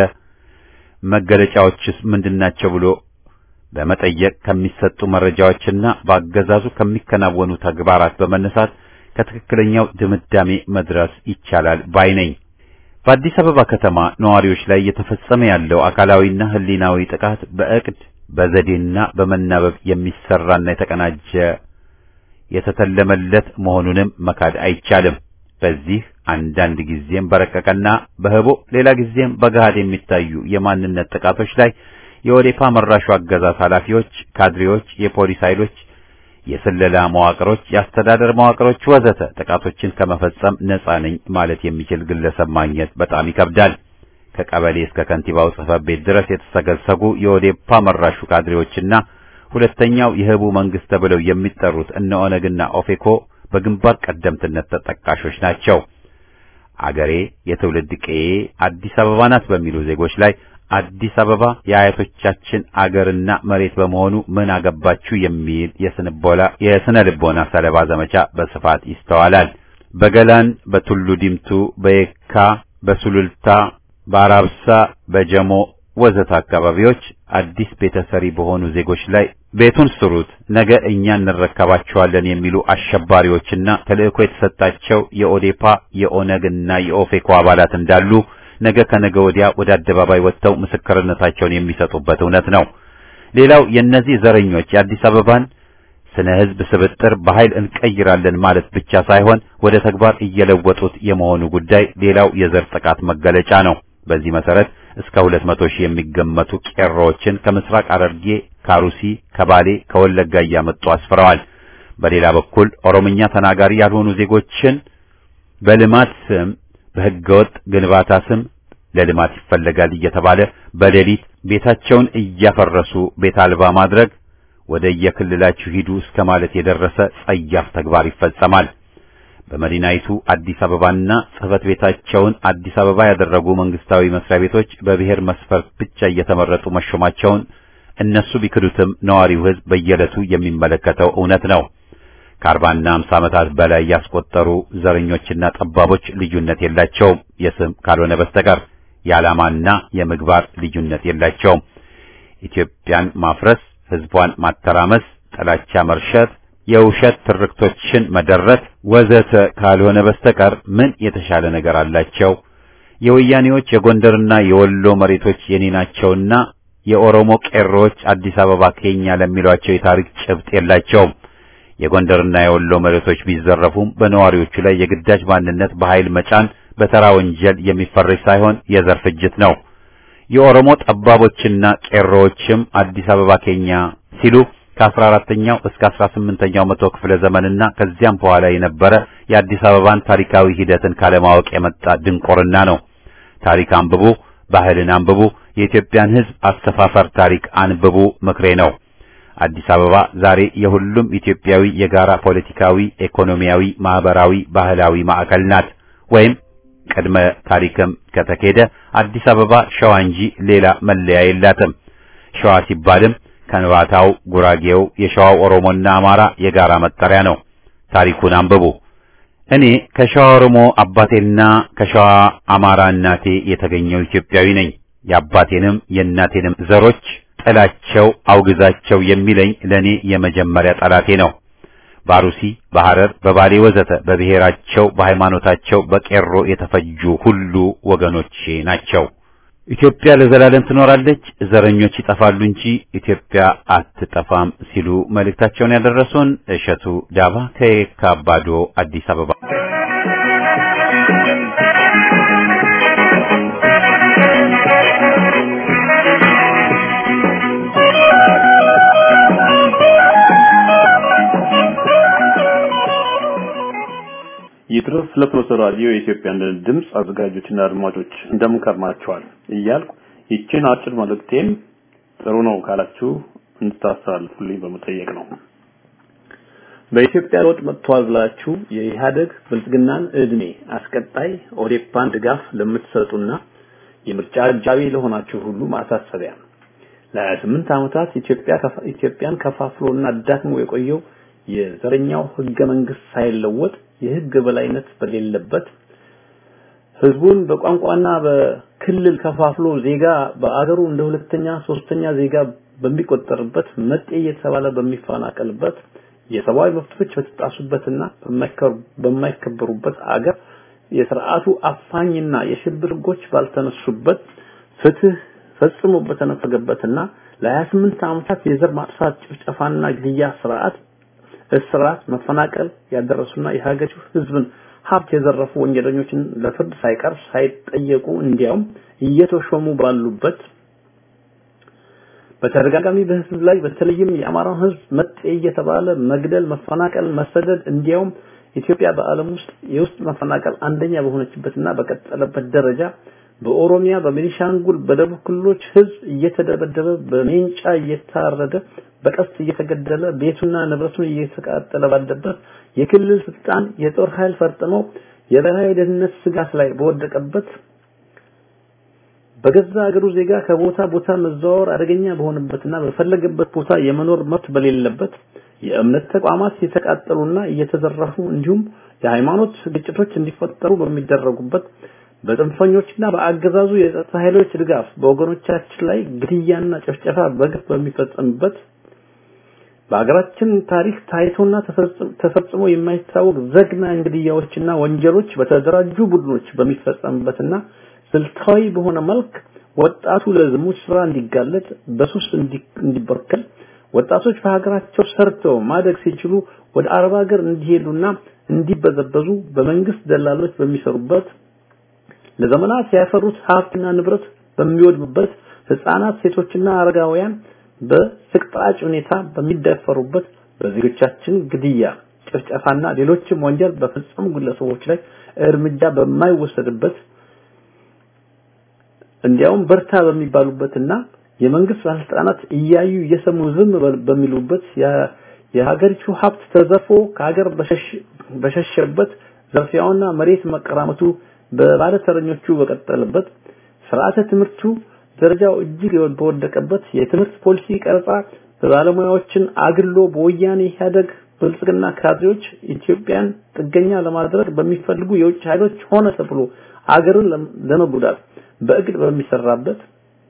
መገለጫዎችስ ምንድናቸው ብሎ በመጠየቅ ከሚሰጡ መረጃዎችና በአገዛዙ ከሚከናወኑ ተግባራት በመነሳት ከትክክለኛው ድምዳሜ መድረስ ይቻላል ባይ ነኝ። በአዲስ አበባ ከተማ ነዋሪዎች ላይ እየተፈጸመ ያለው አካላዊና ህሊናዊ ጥቃት በእቅድ በዘዴና በመናበብ የሚሰራና የተቀናጀ የተተለመለት መሆኑንም መካድ አይቻልም። በዚህ አንዳንድ ጊዜም በረቀቀና በህቦ ሌላ ጊዜም በገሃድ የሚታዩ የማንነት ጥቃቶች ላይ የኦዴፓ መራሹ አገዛዝ ኃላፊዎች፣ ካድሬዎች፣ የፖሊስ ኃይሎች፣ የስለላ መዋቅሮች፣ የአስተዳደር መዋቅሮች ወዘተ ጥቃቶችን ከመፈጸም ነፃ ነኝ ማለት የሚችል ግለሰብ ማግኘት በጣም ይከብዳል። ከቀበሌ እስከ ከንቲባው ጽሕፈት ቤት ድረስ የተሰገሰጉ የኦዴፓ መራሹ ካድሬዎችና ሁለተኛው የህቡ መንግስት ተብለው የሚጠሩት እነ ኦነግና ኦፌኮ በግንባር ቀደምትነት ተጠቃሾች ናቸው። አገሬ የትውልድ ቀዬ አዲስ አበባ ናት በሚሉ ዜጎች ላይ አዲስ አበባ የአያቶቻችን አገርና መሬት በመሆኑ ምን አገባችሁ የሚል የስንቦላ የስነ ልቦና ሰለባ ዘመቻ በስፋት ይስተዋላል። በገላን፣ በቱሉ ዲምቱ፣ በየካ፣ በሱሉልታ፣ በአራብሳ፣ በጀሞ ወዘተ አካባቢዎች አዲስ ቤተሰሪ በሆኑ ዜጎች ላይ ቤቱን ስሩት፣ ነገ እኛ እንረከባቸዋለን የሚሉ አሸባሪዎችና ተልእኮ የተሰጣቸው የኦዴፓ የኦነግና የኦፌኮ አባላት እንዳሉ ነገ ከነገ ወዲያ ወደ አደባባይ ወጥተው ምስክርነታቸውን የሚሰጡበት እውነት ነው። ሌላው የእነዚህ ዘረኞች የአዲስ አበባን ስነ ህዝብ ስብጥር በኃይል እንቀይራለን ማለት ብቻ ሳይሆን ወደ ተግባር እየለወጡት የመሆኑ ጉዳይ ሌላው የዘር ጥቃት መገለጫ ነው። በዚህ መሰረት እስከ ሁለት መቶ ሺህ የሚገመቱ ቄሮዎችን ከምስራቅ ሐረርጌ፣ ካሩሲ፣ ከባሌ፣ ከወለጋ እያመጡ አስፍረዋል። በሌላ በኩል ኦሮምኛ ተናጋሪ ያልሆኑ ዜጎችን በልማት ስም በህገወጥ ግንባታ ስም ለልማት ይፈለጋል እየተባለ በሌሊት ቤታቸውን እያፈረሱ ቤት አልባ ማድረግ ወደ የክልላችሁ ሂዱ እስከ ማለት የደረሰ ጸያፍ ተግባር ይፈጸማል። በመዲናይቱ አዲስ አበባና ጽህፈት ቤታቸውን አዲስ አበባ ያደረጉ መንግስታዊ መስሪያ ቤቶች በብሔር መስፈርት ብቻ እየተመረጡ መሾማቸውን እነሱ ቢክዱትም ነዋሪው ህዝብ በየዕለቱ የሚመለከተው እውነት ነው። ከአርባና አምሳ ዓመታት በላይ ያስቆጠሩ ዘረኞችና ጠባቦች ልዩነት የላቸውም፣ የስም ካልሆነ በስተቀር የዓላማና የምግባር ልዩነት የላቸውም። ኢትዮጵያን ማፍረስ፣ ህዝቧን ማተራመስ፣ ጥላቻ መርሸት፣ የውሸት ትርክቶችን መደረት ወዘተ ካልሆነ በስተቀር ምን የተሻለ ነገር አላቸው? የወያኔዎች የጎንደርና የወሎ መሬቶች የኔ ናቸውና የኦሮሞ ቄሮዎች አዲስ አበባ ከኛ ለሚሏቸው የታሪክ ጭብጥ የላቸውም። የጎንደርና የወሎ መሬቶች ቢዘረፉም በነዋሪዎቹ ላይ የግዳጅ ማንነት በኃይል መጫን በተራ ወንጀል የሚፈረጅ ሳይሆን የዘር ፍጅት ነው። የኦሮሞ ጠባቦችና ቄሮዎችም አዲስ አበባ ከኛ ሲሉ ከ14ኛው እስከ 18ኛው መቶ ክፍለ ዘመንና ከዚያም በኋላ የነበረ የአዲስ አበባን ታሪካዊ ሂደትን ካለማወቅ የመጣ ድንቆርና ነው። ታሪክ አንብቡ፣ ባህልን አንብቡ፣ የኢትዮጵያን ሕዝብ አሰፋፈር ታሪክ አንብቡ ምክሬ ነው። አዲስ አበባ ዛሬ የሁሉም ኢትዮጵያዊ የጋራ ፖለቲካዊ፣ ኢኮኖሚያዊ፣ ማህበራዊ፣ ባህላዊ ማዕከል ናት። ወይም ቅድመ ታሪክም ከተኬደ አዲስ አበባ ሸዋ እንጂ ሌላ መለያ የላትም። ሸዋ ሲባልም ከንባታው፣ ጉራጌው፣ የሸዋው ኦሮሞና አማራ የጋራ መጠሪያ ነው። ታሪኩን አንብቡ። እኔ ከሸዋ ኦሮሞ አባቴና ከሸዋ አማራ እናቴ የተገኘው ኢትዮጵያዊ ነኝ። የአባቴንም የእናቴንም ዘሮች ጥላቸው አውግዛቸው የሚለኝ ለኔ የመጀመሪያ ጠላቴ ነው። ባሩሲ፣ በሐረር፣ በባሌ ወዘተ በብሔራቸው በሃይማኖታቸው በቄሮ የተፈጁ ሁሉ ወገኖቼ ናቸው። ኢትዮጵያ ለዘላለም ትኖራለች፣ ዘረኞች ይጠፋሉ እንጂ ኢትዮጵያ አትጠፋም ሲሉ መልእክታቸውን ያደረሱን እሸቱ ዳባ ከየካ አባዶ አዲስ አበባ ይድረስ ለፍኖተ ራዲዮ የኢትዮጵያ አንድነት ድምፅ አዘጋጆችና አድማጮች እንደምን ከርማችኋል እያልኩ ይችን አጭር መልእክቴን ጥሩ ነው ካላችሁ እንድታስተላልፉልኝ በመጠየቅ ነው። በኢትዮጵያ ለውጥ መጥቷል ብላችሁ የኢህአደግ ብልጽግናን እድሜ አስቀጣይ ኦዴፓን ድጋፍ ለምትሰጡና የምርጫ አጃቢ ለሆናችሁ ሁሉ ማሳሰቢያ ለ28 ዓመታት ኢትዮጵያ ኢትዮጵያን ከፋፍሎና አዳክሞ የቆየው የዘረኛው ህገ መንግስት ሳይለወጥ የህግ በላይነት በሌለበት ህዝቡን በቋንቋና በክልል ከፋፍሎ ዜጋ በአገሩ እንደ ሁለተኛ ሶስተኛ ዜጋ በሚቆጠርበት መጤ እየተባለ በሚፈናቀልበት የሰብአዊ መብቶች በተጣሱበትና በማይከበሩበት አገር የስርዓቱ አፋኝና የሽብር ህጎች ባልተነሱበት ፍትህ ፈጽሞ በተነፈገበትና ለ28 ዓመታት የዘር ማጥፋት ጭፍጨፋና ግድያ ስርዓት እስራት፣ መፈናቀል ያደረሱና የሀገሪቱ ህዝብን ሀብት የዘረፉ ወንጀለኞችን ለፍርድ ሳይቀር ሳይጠየቁ እንዲያውም እየተሾሙ ባሉበት በተደጋጋሚ በህዝብ ላይ በተለይም የአማራን ህዝብ መጤ እየተባለ መግደል፣ መፈናቀል፣ መሰደድ እንዲያውም ኢትዮጵያ በዓለም ውስጥ የውስጥ መፈናቀል አንደኛ በሆነችበትና በቀጠለበት ደረጃ በኦሮሚያ፣ በቤኒሻንጉል፣ በደቡብ ክልሎች ህዝብ እየተደበደበ በሜንጫ እየታረደ በቀስት እየተገደለ ቤቱና ንብረቱን እየተቃጠለ ባለበት የክልል ስልጣን የጦር ኃይል ፈርጥመው የብሔራዊ ደህንነት ስጋት ላይ በወደቀበት በገዛ ሀገሩ ዜጋ ከቦታ ቦታ መዘዋወር አደገኛ በሆነበትና በፈለገበት ቦታ የመኖር መብት በሌለበት የእምነት ተቋማት የተቃጠሉና እየተዘረፉ እንዲሁም የሃይማኖት ግጭቶች እንዲፈጠሩ በሚደረጉበት በጽንፈኞችና በአገዛዙ የጸጥታ ኃይሎች ድጋፍ በወገኖቻችን ላይ ግድያና ጭፍጨፋ በግፍ በሚፈጸምበት በሀገራችን ታሪክ ታይቶና ተፈጽሞ የማይታወቅ ዘግናኝ ግድያዎችና ወንጀሎች በተደራጁ ቡድኖች በሚፈጸምበትና ስልታዊ በሆነ መልክ ወጣቱ ለዝሙት ስራ እንዲጋለጥ በሱስ እንዲበርከል ወጣቶች በሀገራቸው ሰርተው ማደግ ሲችሉ ወደ አረብ ሀገር እንዲሄዱና እንዲበዘበዙ በመንግስት ደላሎች በሚሰሩበት ለዘመናት ያፈሩት ሀብትና ንብረት በሚወድምበት ህፃናት፣ ሴቶችና አረጋውያን በስቅጣጭ ሁኔታ በሚደፈሩበት በዜጎቻችን ግድያ፣ ጭፍጨፋና ሌሎችም ወንጀል በፈጸሙ ግለሰቦች ላይ እርምጃ በማይወሰድበት እንዲያውም በርታ በሚባሉበትና የመንግስት ባለስልጣናት እያዩ እየሰሙ ዝም በሚሉበት የሀገሪቱ ሀብት ተዘርፎ ከሀገር በሸሸበት ዘርፊያውና መሬት መቀራመቱ በባለተረኞቹ በቀጠለበት ስርዓተ ትምህርቱ ደረጃው እጅግ በወደቀበት የትምህርት ፖሊሲ ቀረጻ በባለሙያዎችን አግሎ በወያኔ ኢህአደግ ብልጽግና ካድሬዎች ኢትዮጵያን ጥገኛ ለማድረግ በሚፈልጉ የውጭ ኃይሎች ሆነ ተብሎ አገርን ለመጉዳት በእቅድ በሚሰራበት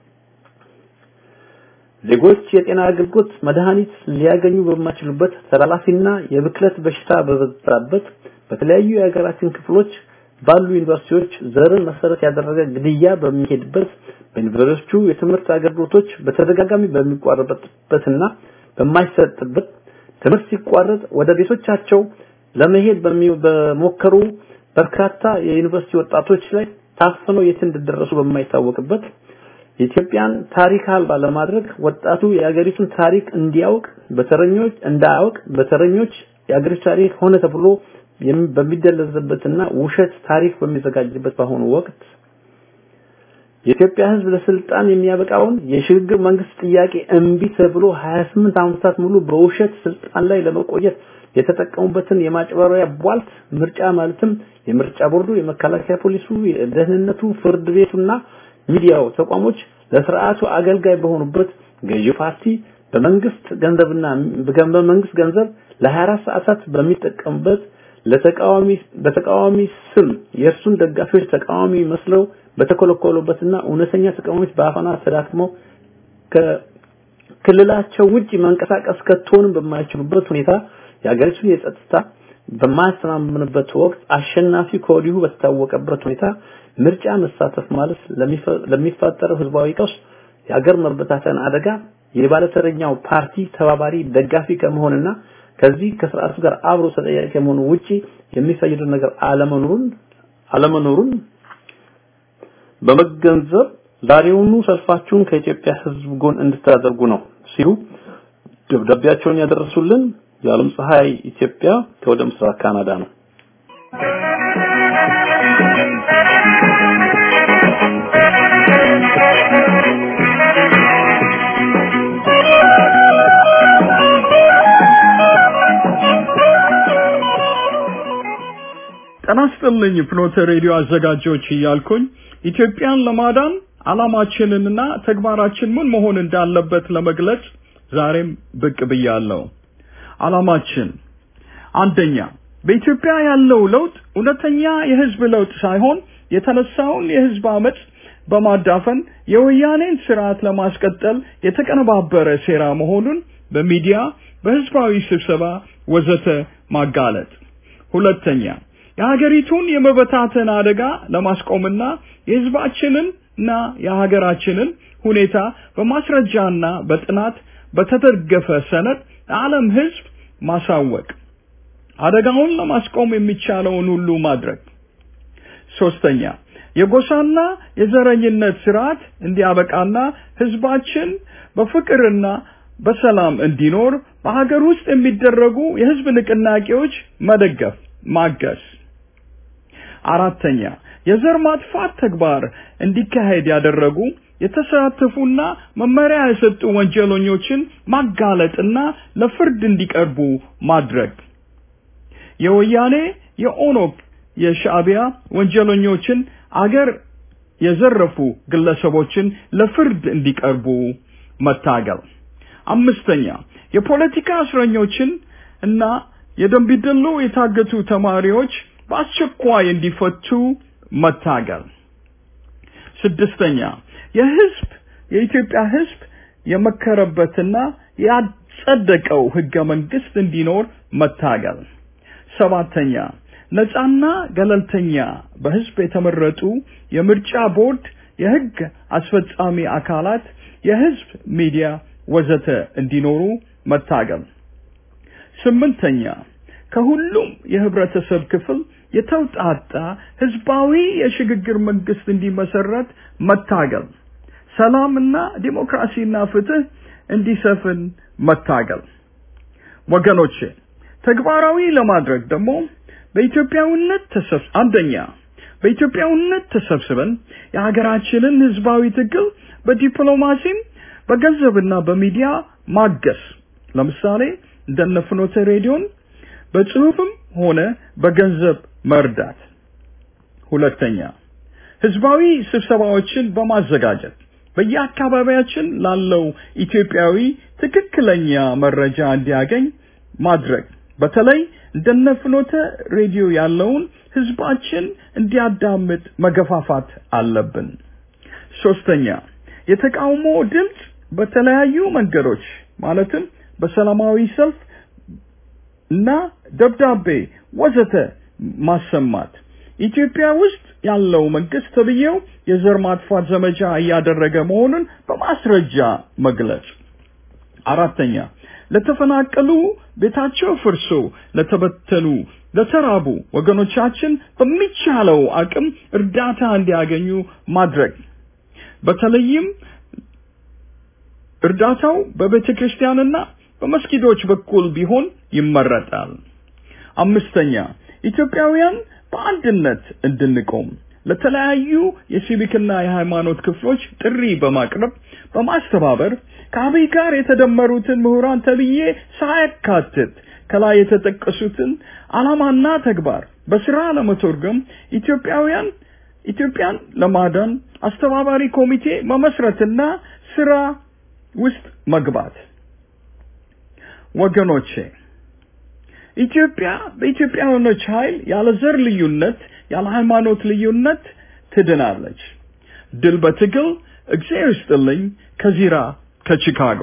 ዜጎች የጤና አገልግሎት መድኃኒት ሊያገኙ በማይችሉበት ተላላፊና የብክለት በሽታ በበዛበት በተለያዩ የሀገራችን ክፍሎች ባሉ ዩኒቨርሲቲዎች ዘርን መሰረት ያደረገ ግድያ በሚሄድበት በዩኒቨርሲቲዎቹ የትምህርት አገልግሎቶች በተደጋጋሚ በሚቋረጥበትና በማይሰጥበት ትምህርት ሲቋረጥ ወደ ቤቶቻቸው ለመሄድ በሞከሩ በርካታ የዩኒቨርሲቲ ወጣቶች ላይ ታፍነው የት እንደደረሱ በማይታወቅበት የኢትዮጵያን ታሪክ አልባ ለማድረግ ወጣቱ የሀገሪቱን ታሪክ እንዲያውቅ በተረኞች እንዳያውቅ በተረኞች የሀገሪቱ ታሪክ ሆነ ተብሎ በሚደለዝበትና ውሸት ታሪክ በሚዘጋጅበት በአሁኑ ወቅት የኢትዮጵያ ሕዝብ ለስልጣን የሚያበቃውን የሽግግር መንግስት ጥያቄ እምቢ ተብሎ 28 ዓመታት ሙሉ በውሸት ስልጣን ላይ ለመቆየት የተጠቀሙበትን የማጭበሪያ ቧልት ምርጫ ማለትም የምርጫ ቦርዱ፣ የመከላከያ ፖሊሱ፣ የደህንነቱ፣ ፍርድ ቤቱና ሚዲያው ተቋሞች ለስርዓቱ አገልጋይ በሆኑበት ገዢ ፓርቲ በመንግስት ገንዘብና በመንግስት ገንዘብ ለ24 ሰዓታት በሚጠቀምበት ለተቃዋሚ በተቃዋሚ ስም የእርሱን ደጋፊዎች ተቃዋሚ መስለው በተኮለኮሉበትና እውነተኛ ተቃዋሚዎች በአፈና ተዳክመው ከክልላቸው ውጪ መንቀሳቀስ ከቶንም በማይችሉበት ሁኔታ የሀገሪቱን የጸጥታ በማያስተማምንበት ወቅት አሸናፊ ከወዲሁ በተታወቀበት ሁኔታ ምርጫ መሳተፍ ማለት ለሚፈጠረው ህዝባዊ ቀውስ የሀገር መበታተን አደጋ የባለተረኛው ፓርቲ ተባባሪ ደጋፊ ከመሆንና ከዚህ ከስርዓቱ ጋር አብሮ ተጠያቂ ከመሆኑ ውጪ የሚፈይድ ነገር አለመኖሩን አለመኖሩን በመገንዘብ ዛሬውኑ ሰልፋችሁን ከኢትዮጵያ ህዝብ ጎን እንድታደርጉ ነው ሲሉ ደብዳቤያቸውን ያደረሱልን የዓለም ፀሐይ ኢትዮጵያ ከወደ ምስራቅ ካናዳ ነው። ጤና ይስጥልኝ ፍኖተ ሬዲዮ አዘጋጆች እያልኩኝ ኢትዮጵያን ለማዳን አላማችንንና ተግባራችን ምን መሆን እንዳለበት ለመግለጽ ዛሬም ብቅ ብያለሁ። አላማችን አንደኛ በኢትዮጵያ ያለው ለውጥ እውነተኛ የህዝብ ለውጥ ሳይሆን የተነሳውን የህዝብ አመፅ በማዳፈን የወያኔን ስርዓት ለማስቀጠል የተቀነባበረ ሴራ መሆኑን በሚዲያ በህዝባዊ ስብሰባ ወዘተ ማጋለጥ። ሁለተኛ የሀገሪቱን የመበታተን አደጋ ለማስቆምና የህዝባችንን እና የሀገራችንን ሁኔታ በማስረጃና በጥናት በተደገፈ ሰነድ ለዓለም ህዝብ ማሳወቅ፣ አደጋውን ለማስቆም የሚቻለውን ሁሉ ማድረግ። ሶስተኛ የጎሳና የዘረኝነት ስርዓት እንዲያበቃና ህዝባችን በፍቅርና በሰላም እንዲኖር በሀገር ውስጥ የሚደረጉ የህዝብ ንቅናቄዎች መደገፍ፣ ማገዝ። አራተኛ የዘር ማጥፋት ተግባር እንዲካሄድ ያደረጉ የተሳተፉና መመሪያ የሰጡ ወንጀለኞችን ማጋለጥና ለፍርድ እንዲቀርቡ ማድረግ። የወያኔ የኦነግ የሻዕቢያ ወንጀለኞችን አገር የዘረፉ ግለሰቦችን ለፍርድ እንዲቀርቡ መታገል። አምስተኛ የፖለቲካ እስረኞችን እና የደንቢዶሎ የታገቱ ተማሪዎች በአስቸኳይ እንዲፈቱ መታገል። ስድስተኛ የህዝብ የኢትዮጵያ ህዝብ የመከረበትና ያጸደቀው ህገ መንግስት እንዲኖር መታገል። ሰባተኛ ነጻና ገለልተኛ በህዝብ የተመረጡ የምርጫ ቦርድ፣ የህግ አስፈጻሚ አካላት፣ የህዝብ ሚዲያ ወዘተ እንዲኖሩ መታገል። ስምንተኛ ከሁሉም የህብረተሰብ ክፍል የተውጣጣ ህዝባዊ የሽግግር መንግስት እንዲመሰረት መታገል። ሰላምና ዲሞክራሲና ፍትህ እንዲሰፍን መታገል። ወገኖቼ ተግባራዊ ለማድረግ ደግሞ በኢትዮጵያዊነት ተሰብ አንደኛ በኢትዮጵያዊነት ተሰብስበን የሀገራችንን ህዝባዊ ትግል በዲፕሎማሲም በገንዘብና በሚዲያ ማገስ ለምሳሌ እንደነ ፍኖተ ሬዲዮን በጽሁፍም ሆነ በገንዘብ መርዳት። ሁለተኛ ህዝባዊ ስብሰባዎችን በማዘጋጀት በየአካባቢያችን ላለው ኢትዮጵያዊ ትክክለኛ መረጃ እንዲያገኝ ማድረግ በተለይ እንደነ ፍኖተ ሬዲዮ ያለውን ህዝባችን እንዲያዳምጥ መገፋፋት አለብን። ሶስተኛ የተቃውሞ ድምፅ በተለያዩ መንገዶች ማለትም በሰላማዊ ሰልፍ እና ደብዳቤ ወዘተ ማሰማት ኢትዮጵያ ውስጥ ያለው መንግስት ተብዬው የዘር ማጥፋት ዘመቻ እያደረገ መሆኑን በማስረጃ መግለጽ። አራተኛ ለተፈናቀሉ ቤታቸው ፍርሶ ለተበተኑ ለተራቡ ወገኖቻችን በሚቻለው አቅም እርዳታ እንዲያገኙ ማድረግ በተለይም እርዳታው በቤተ ክርስቲያንና በመስጊዶች በኩል ቢሆን ይመረጣል። አምስተኛ ኢትዮጵያውያን በአንድነት እንድንቆም ለተለያዩ የሲቪክና የሃይማኖት ክፍሎች ጥሪ በማቅረብ በማስተባበር ከአብይ ጋር የተደመሩትን ምሁራን ተብዬ ሳያካትት ከላይ የተጠቀሱትን ዓላማና ተግባር በስራ ለመተርጎም ኢትዮጵያውያን ኢትዮጵያን ለማዳን አስተባባሪ ኮሚቴ መመስረትና ስራ ውስጥ መግባት። ወገኖቼ ኢትዮጵያ በኢትዮጵያውያኖች ኃይል ያለ ዘር ልዩነት፣ ያለ ሃይማኖት ልዩነት ትድናለች። ድል በትግል እግዚአብሔር ይስጥልኝ። ከዚራ ከቺካጎ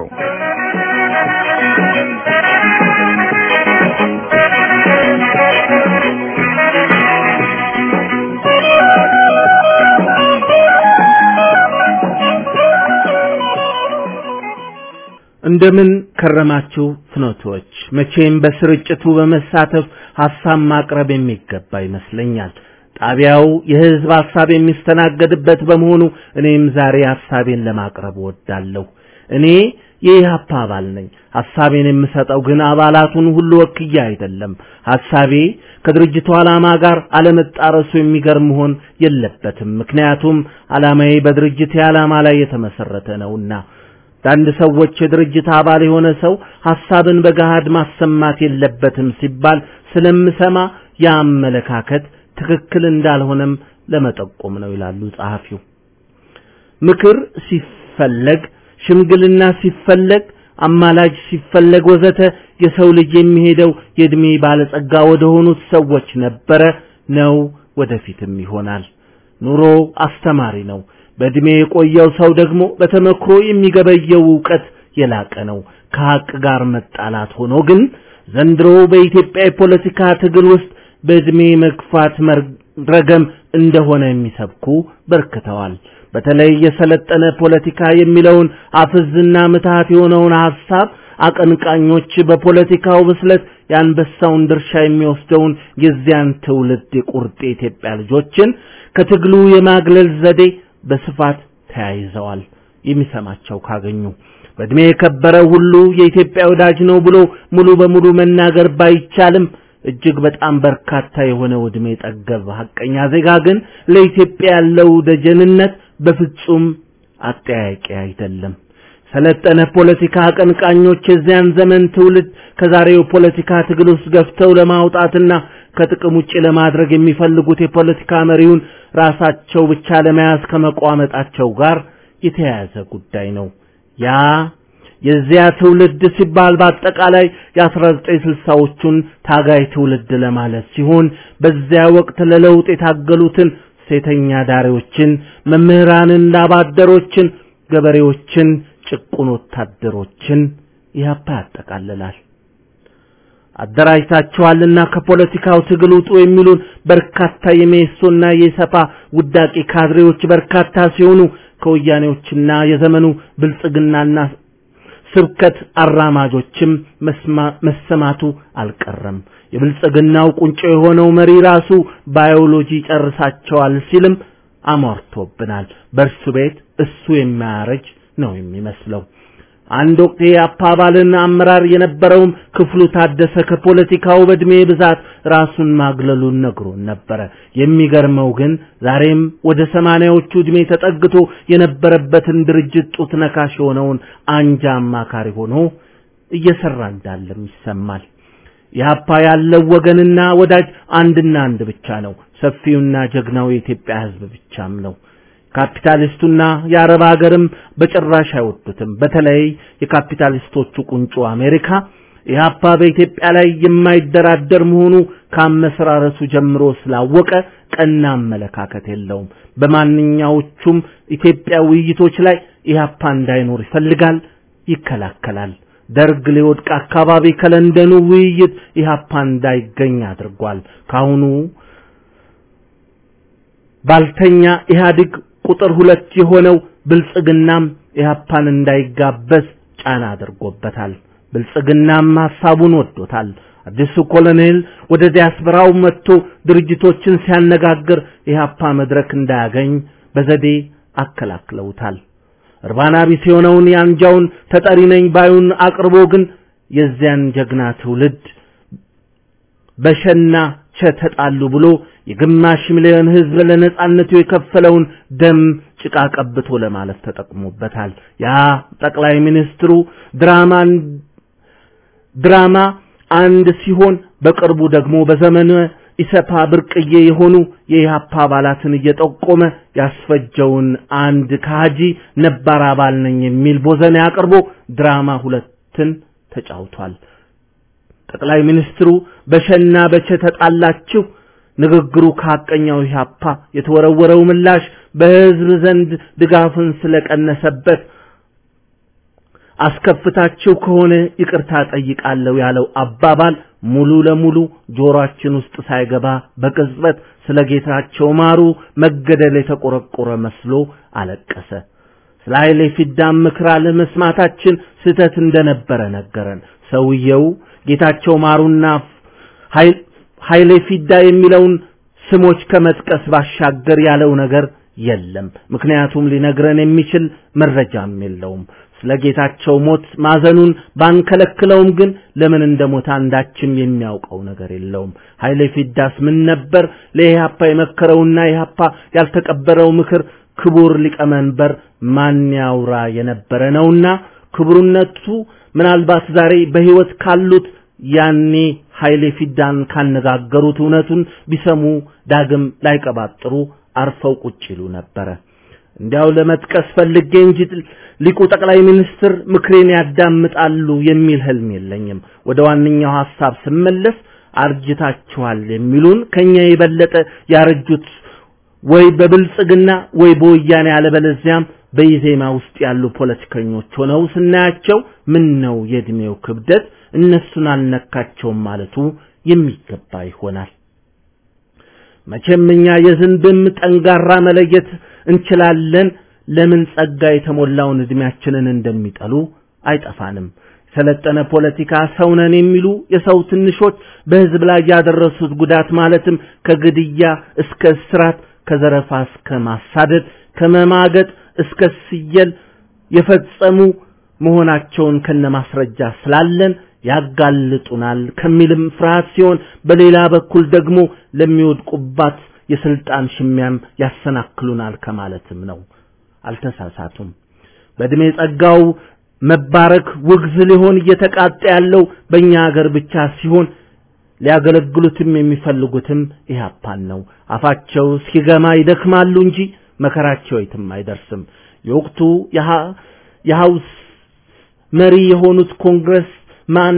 እንደምን ከረማችሁ ፍኖቶች። መቼም በስርጭቱ በመሳተፍ ሐሳብ ማቅረብ የሚገባ ይመስለኛል። ጣቢያው የህዝብ ሐሳብ የሚስተናገድበት በመሆኑ እኔም ዛሬ ሐሳቤን ለማቅረብ እወዳለሁ። እኔ የኢህአፓ አባል ነኝ። ሐሳቤን የምሰጠው ግን አባላቱን ሁሉ ወክዬ አይደለም። ሐሳቤ ከድርጅቱ ዓላማ ጋር አለመጣረሱ የሚገርም መሆን የለበትም። ምክንያቱም ዓላማዬ በድርጅቴ ዓላማ ላይ የተመሰረተ ነውና። አንዳንድ ሰዎች የድርጅት አባል የሆነ ሰው ሐሳብን በገሃድ ማሰማት የለበትም ሲባል ስለምሰማ ያ አመለካከት ትክክል እንዳልሆነም ለመጠቆም ነው ይላሉ ጸሐፊው። ምክር ሲፈለግ፣ ሽምግልና ሲፈለግ አማላጅ ሲፈለግ ወዘተ የሰው ልጅ የሚሄደው የእድሜ ባለጸጋ ወደ ሆኑት ሰዎች ነበረ፣ ነው፣ ወደፊትም ይሆናል። ኑሮ አስተማሪ ነው። በእድሜ የቆየው ሰው ደግሞ በተመክሮ የሚገበየው ዕውቀት የላቀ ነው። ከሐቅ ጋር መጣላት ሆኖ ግን ዘንድሮ በኢትዮጵያ የፖለቲካ ትግል ውስጥ በእድሜ መግፋት መረገም እንደሆነ የሚሰብኩ በርክተዋል። በተለይ የሰለጠነ ፖለቲካ የሚለውን አፍዝና ምትሃት የሆነውን ሐሳብ አቀንቃኞች በፖለቲካው ብስለት የአንበሳውን ድርሻ የሚወስደውን የዚያን ትውልድ የቁርጥ የኢትዮጵያ ልጆችን ከትግሉ የማግለል ዘዴ በስፋት ተያይዘዋል። የሚሰማቸው ካገኙ በእድሜ የከበረ ሁሉ የኢትዮጵያ ወዳጅ ነው ብሎ ሙሉ በሙሉ መናገር ባይቻልም እጅግ በጣም በርካታ የሆነው እድሜ ጠገብ ሐቀኛ ዜጋ ግን ለኢትዮጵያ ያለው ደጀንነት በፍጹም አጠያቂ አይደለም። ሰለጠነ ፖለቲካ አቀንቃኞች የዚያን ዘመን ትውልድ ከዛሬው ፖለቲካ ትግል ውስጥ ገፍተው ለማውጣትና ከጥቅም ውጭ ለማድረግ የሚፈልጉት የፖለቲካ መሪውን ራሳቸው ብቻ ለመያዝ ከመቋመጣቸው ጋር የተያያዘ ጉዳይ ነው። ያ የዚያ ትውልድ ሲባል በአጠቃላይ የ1960ዎቹን ታጋይ ትውልድ ለማለት ሲሆን በዚያ ወቅት ለለውጥ የታገሉትን ሴተኛ ዳሪዎችን፣ መምህራንን፣ ላባደሮችን፣ ገበሬዎችን፣ ጭቁን ወታደሮችን ኢህአፓ ያጠቃልላል። አደራጅታችኋልና ከፖለቲካው ትግል ውጡ የሚሉን በርካታ የሜሶና የሰፓ ውዳቂ ካድሬዎች በርካታ ሲሆኑ ከወያኔዎችና የዘመኑ ብልጽግናና ስብከት አራማጆችም መሰማቱ አልቀረም። የብልጽግናው ቁንጮ የሆነው መሪ ራሱ ባዮሎጂ ጨርሳቸዋል ሲልም አሟርቶብናል። በእርሱ ቤት እሱ የማያረጅ ነው የሚመስለው። አንድ ወቅት የአፓ አባልና አመራር የነበረውም ክፍሉ ታደሰ ከፖለቲካው በእድሜ ብዛት ራሱን ማግለሉን ነግሮን ነበረ። የሚገርመው ግን ዛሬም ወደ ሰማንያዎቹ እድሜ ተጠግቶ የነበረበትን ድርጅት ጡት ነካሽ የሆነውን አንጃ አማካሪ ሆኖ እየሰራ እንዳለም ይሰማል። የአፓ ያለው ወገንና ወዳጅ አንድና አንድ ብቻ ነው። ሰፊውና ጀግናው የኢትዮጵያ ሕዝብ ብቻም ነው። ካፒታሊስቱና የአረብ ሀገርም በጭራሽ አይወዱትም። በተለይ የካፒታሊስቶቹ ቁንጮ አሜሪካ ኢህአፓ በኢትዮጵያ ላይ የማይደራደር መሆኑ ከአመሰራረቱ ጀምሮ ስላወቀ ቀና አመለካከት የለውም። በማንኛዎቹም ኢትዮጵያ ውይይቶች ላይ ኢህአፓ እንዳይኖር ይፈልጋል፣ ይከላከላል። ደርግ ሊወድቅ አካባቢ ከለንደኑ ውይይት ኢህአፓ እንዳይገኝ አድርጓል። ካሁኑ ባልተኛ ኢህአዴግ ቁጥር ሁለት የሆነው ብልጽግናም ኢህአፓን እንዳይጋበዝ ጫና አድርጎበታል። ብልጽግናም ሐሳቡን ወዶታል። አዲሱ ኮሎኔል ወደ ዲያስፖራው መጥቶ ድርጅቶችን ሲያነጋግር ኢህአፓ መድረክ እንዳያገኝ በዘዴ አከላክለውታል። እርባና ቢስ የሆነውን የአንጃውን ተጠሪ ነኝ ባዩን አቅርቦ ግን የዚያን ጀግና ትውልድ በሸና ቸ ተጣሉ ብሎ የግማሽ ሚሊዮን ህዝብ ለነጻነቱ የከፈለውን ደም ጭቃ ቀብቶ ለማለፍ ተጠቅሞበታል። ያ ጠቅላይ ሚኒስትሩ ድራማን ድራማ አንድ ሲሆን በቅርቡ ደግሞ በዘመነ ኢሰፓ ብርቅዬ የሆኑ የኢህአፓ አባላትን እየጠቆመ ያስፈጀውን አንድ ካጂ ነባር አባል ነኝ የሚል ቦዘኔ አቅርቦ ድራማ ሁለትን ተጫውቷል። ጠቅላይ ሚኒስትሩ በሸና በቸ ተጣላችሁ ንግግሩ ከሐቀኛው ኢህአፓ የተወረወረው ምላሽ በህዝብ ዘንድ ድጋፍን ስለቀነሰበት አስከፍታችሁ ከሆነ ይቅርታ ጠይቃለሁ ያለው አባባል ሙሉ ለሙሉ ጆሮአችን ውስጥ ሳይገባ በቅጽበት ስለ ጌታቸው ማሩ መገደል የተቆረቆረ መስሎ አለቀሰ። ስለ ኃይሌ ፊዳም ምክር አለመስማታችን ስህተት እንደነበረ ነገረን። ሰውየው ጌታቸው ማሩና ኃይሌ ፊዳ የሚለውን ስሞች ከመጥቀስ ባሻገር ያለው ነገር የለም። ምክንያቱም ሊነግረን የሚችል መረጃም የለውም። ስለ ጌታቸው ሞት ማዘኑን ባንከለክለውም ግን ለምን እንደሞተ አንዳችም የሚያውቀው ነገር የለውም። ኃይሌ ፊዳስ ምን ነበር ለኢህአፓ የመከረውና ኢህአፓ ያልተቀበረው ምክር ክቡር ሊቀመንበር ማን ያውራ የነበረ ነውና ክቡርነቱ ምናልባት ዛሬ በህይወት ካሉት ያኔ ኃይሌ ፊዳን ካነጋገሩት እውነቱን ቢሰሙ ዳግም ላይቀባጥሩ አርፈው ቁጭ ይሉ ነበረ። እንዲያው ለመጥቀስ ፈልጌ እንጂ ሊቁ ጠቅላይ ሚኒስትር ምክሬን ያዳምጣሉ የሚል ህልም የለኝም። ወደ ዋነኛው ሐሳብ ስመለስ አርጅታችኋል የሚሉን ከኛ የበለጠ ያረጁት ወይ በብልጽግና ወይ በወያኔ አለበለዚያም በኢዜማ ውስጥ ያሉ ፖለቲከኞች ሆነው ስናያቸው ምን ነው የእድሜው ክብደት እነሱን አልነካቸውም ማለቱ የሚገባ ይሆናል። መቼም እኛ የዝንብም ጠንጋራ መለየት እንችላለን። ለምን ጸጋ የተሞላውን እድሜያችንን እንደሚጠሉ አይጠፋንም። ሰለጠነ ፖለቲካ ሰውነን የሚሉ የሰው ትንሾች በህዝብ ላይ ያደረሱት ጉዳት ማለትም ከግድያ እስከ እስራት፣ ከዘረፋ እስከ ማሳደድ፣ ከመማገጥ እስከ ስየል የፈጸሙ መሆናቸውን ከነማስረጃ ስላለን ያጋልጡናል ከሚልም ፍርሃት ሲሆን በሌላ በኩል ደግሞ ለሚወድቁባት የስልጣን ሽሚያም ያሰናክሉናል ከማለትም ነው። አልተሳሳቱም። በእድሜ ጸጋው መባረክ ውግዝ ሊሆን እየተቃጠ ያለው በእኛ ሀገር ብቻ ሲሆን ሊያገለግሉትም የሚፈልጉትም ኢህአፓን ነው። አፋቸው ሲገማ ይደክማሉ እንጂ መከራቸው የትም አይደርስም። የወቅቱ የሀውስ መሪ የሆኑት ኮንግረስ ማን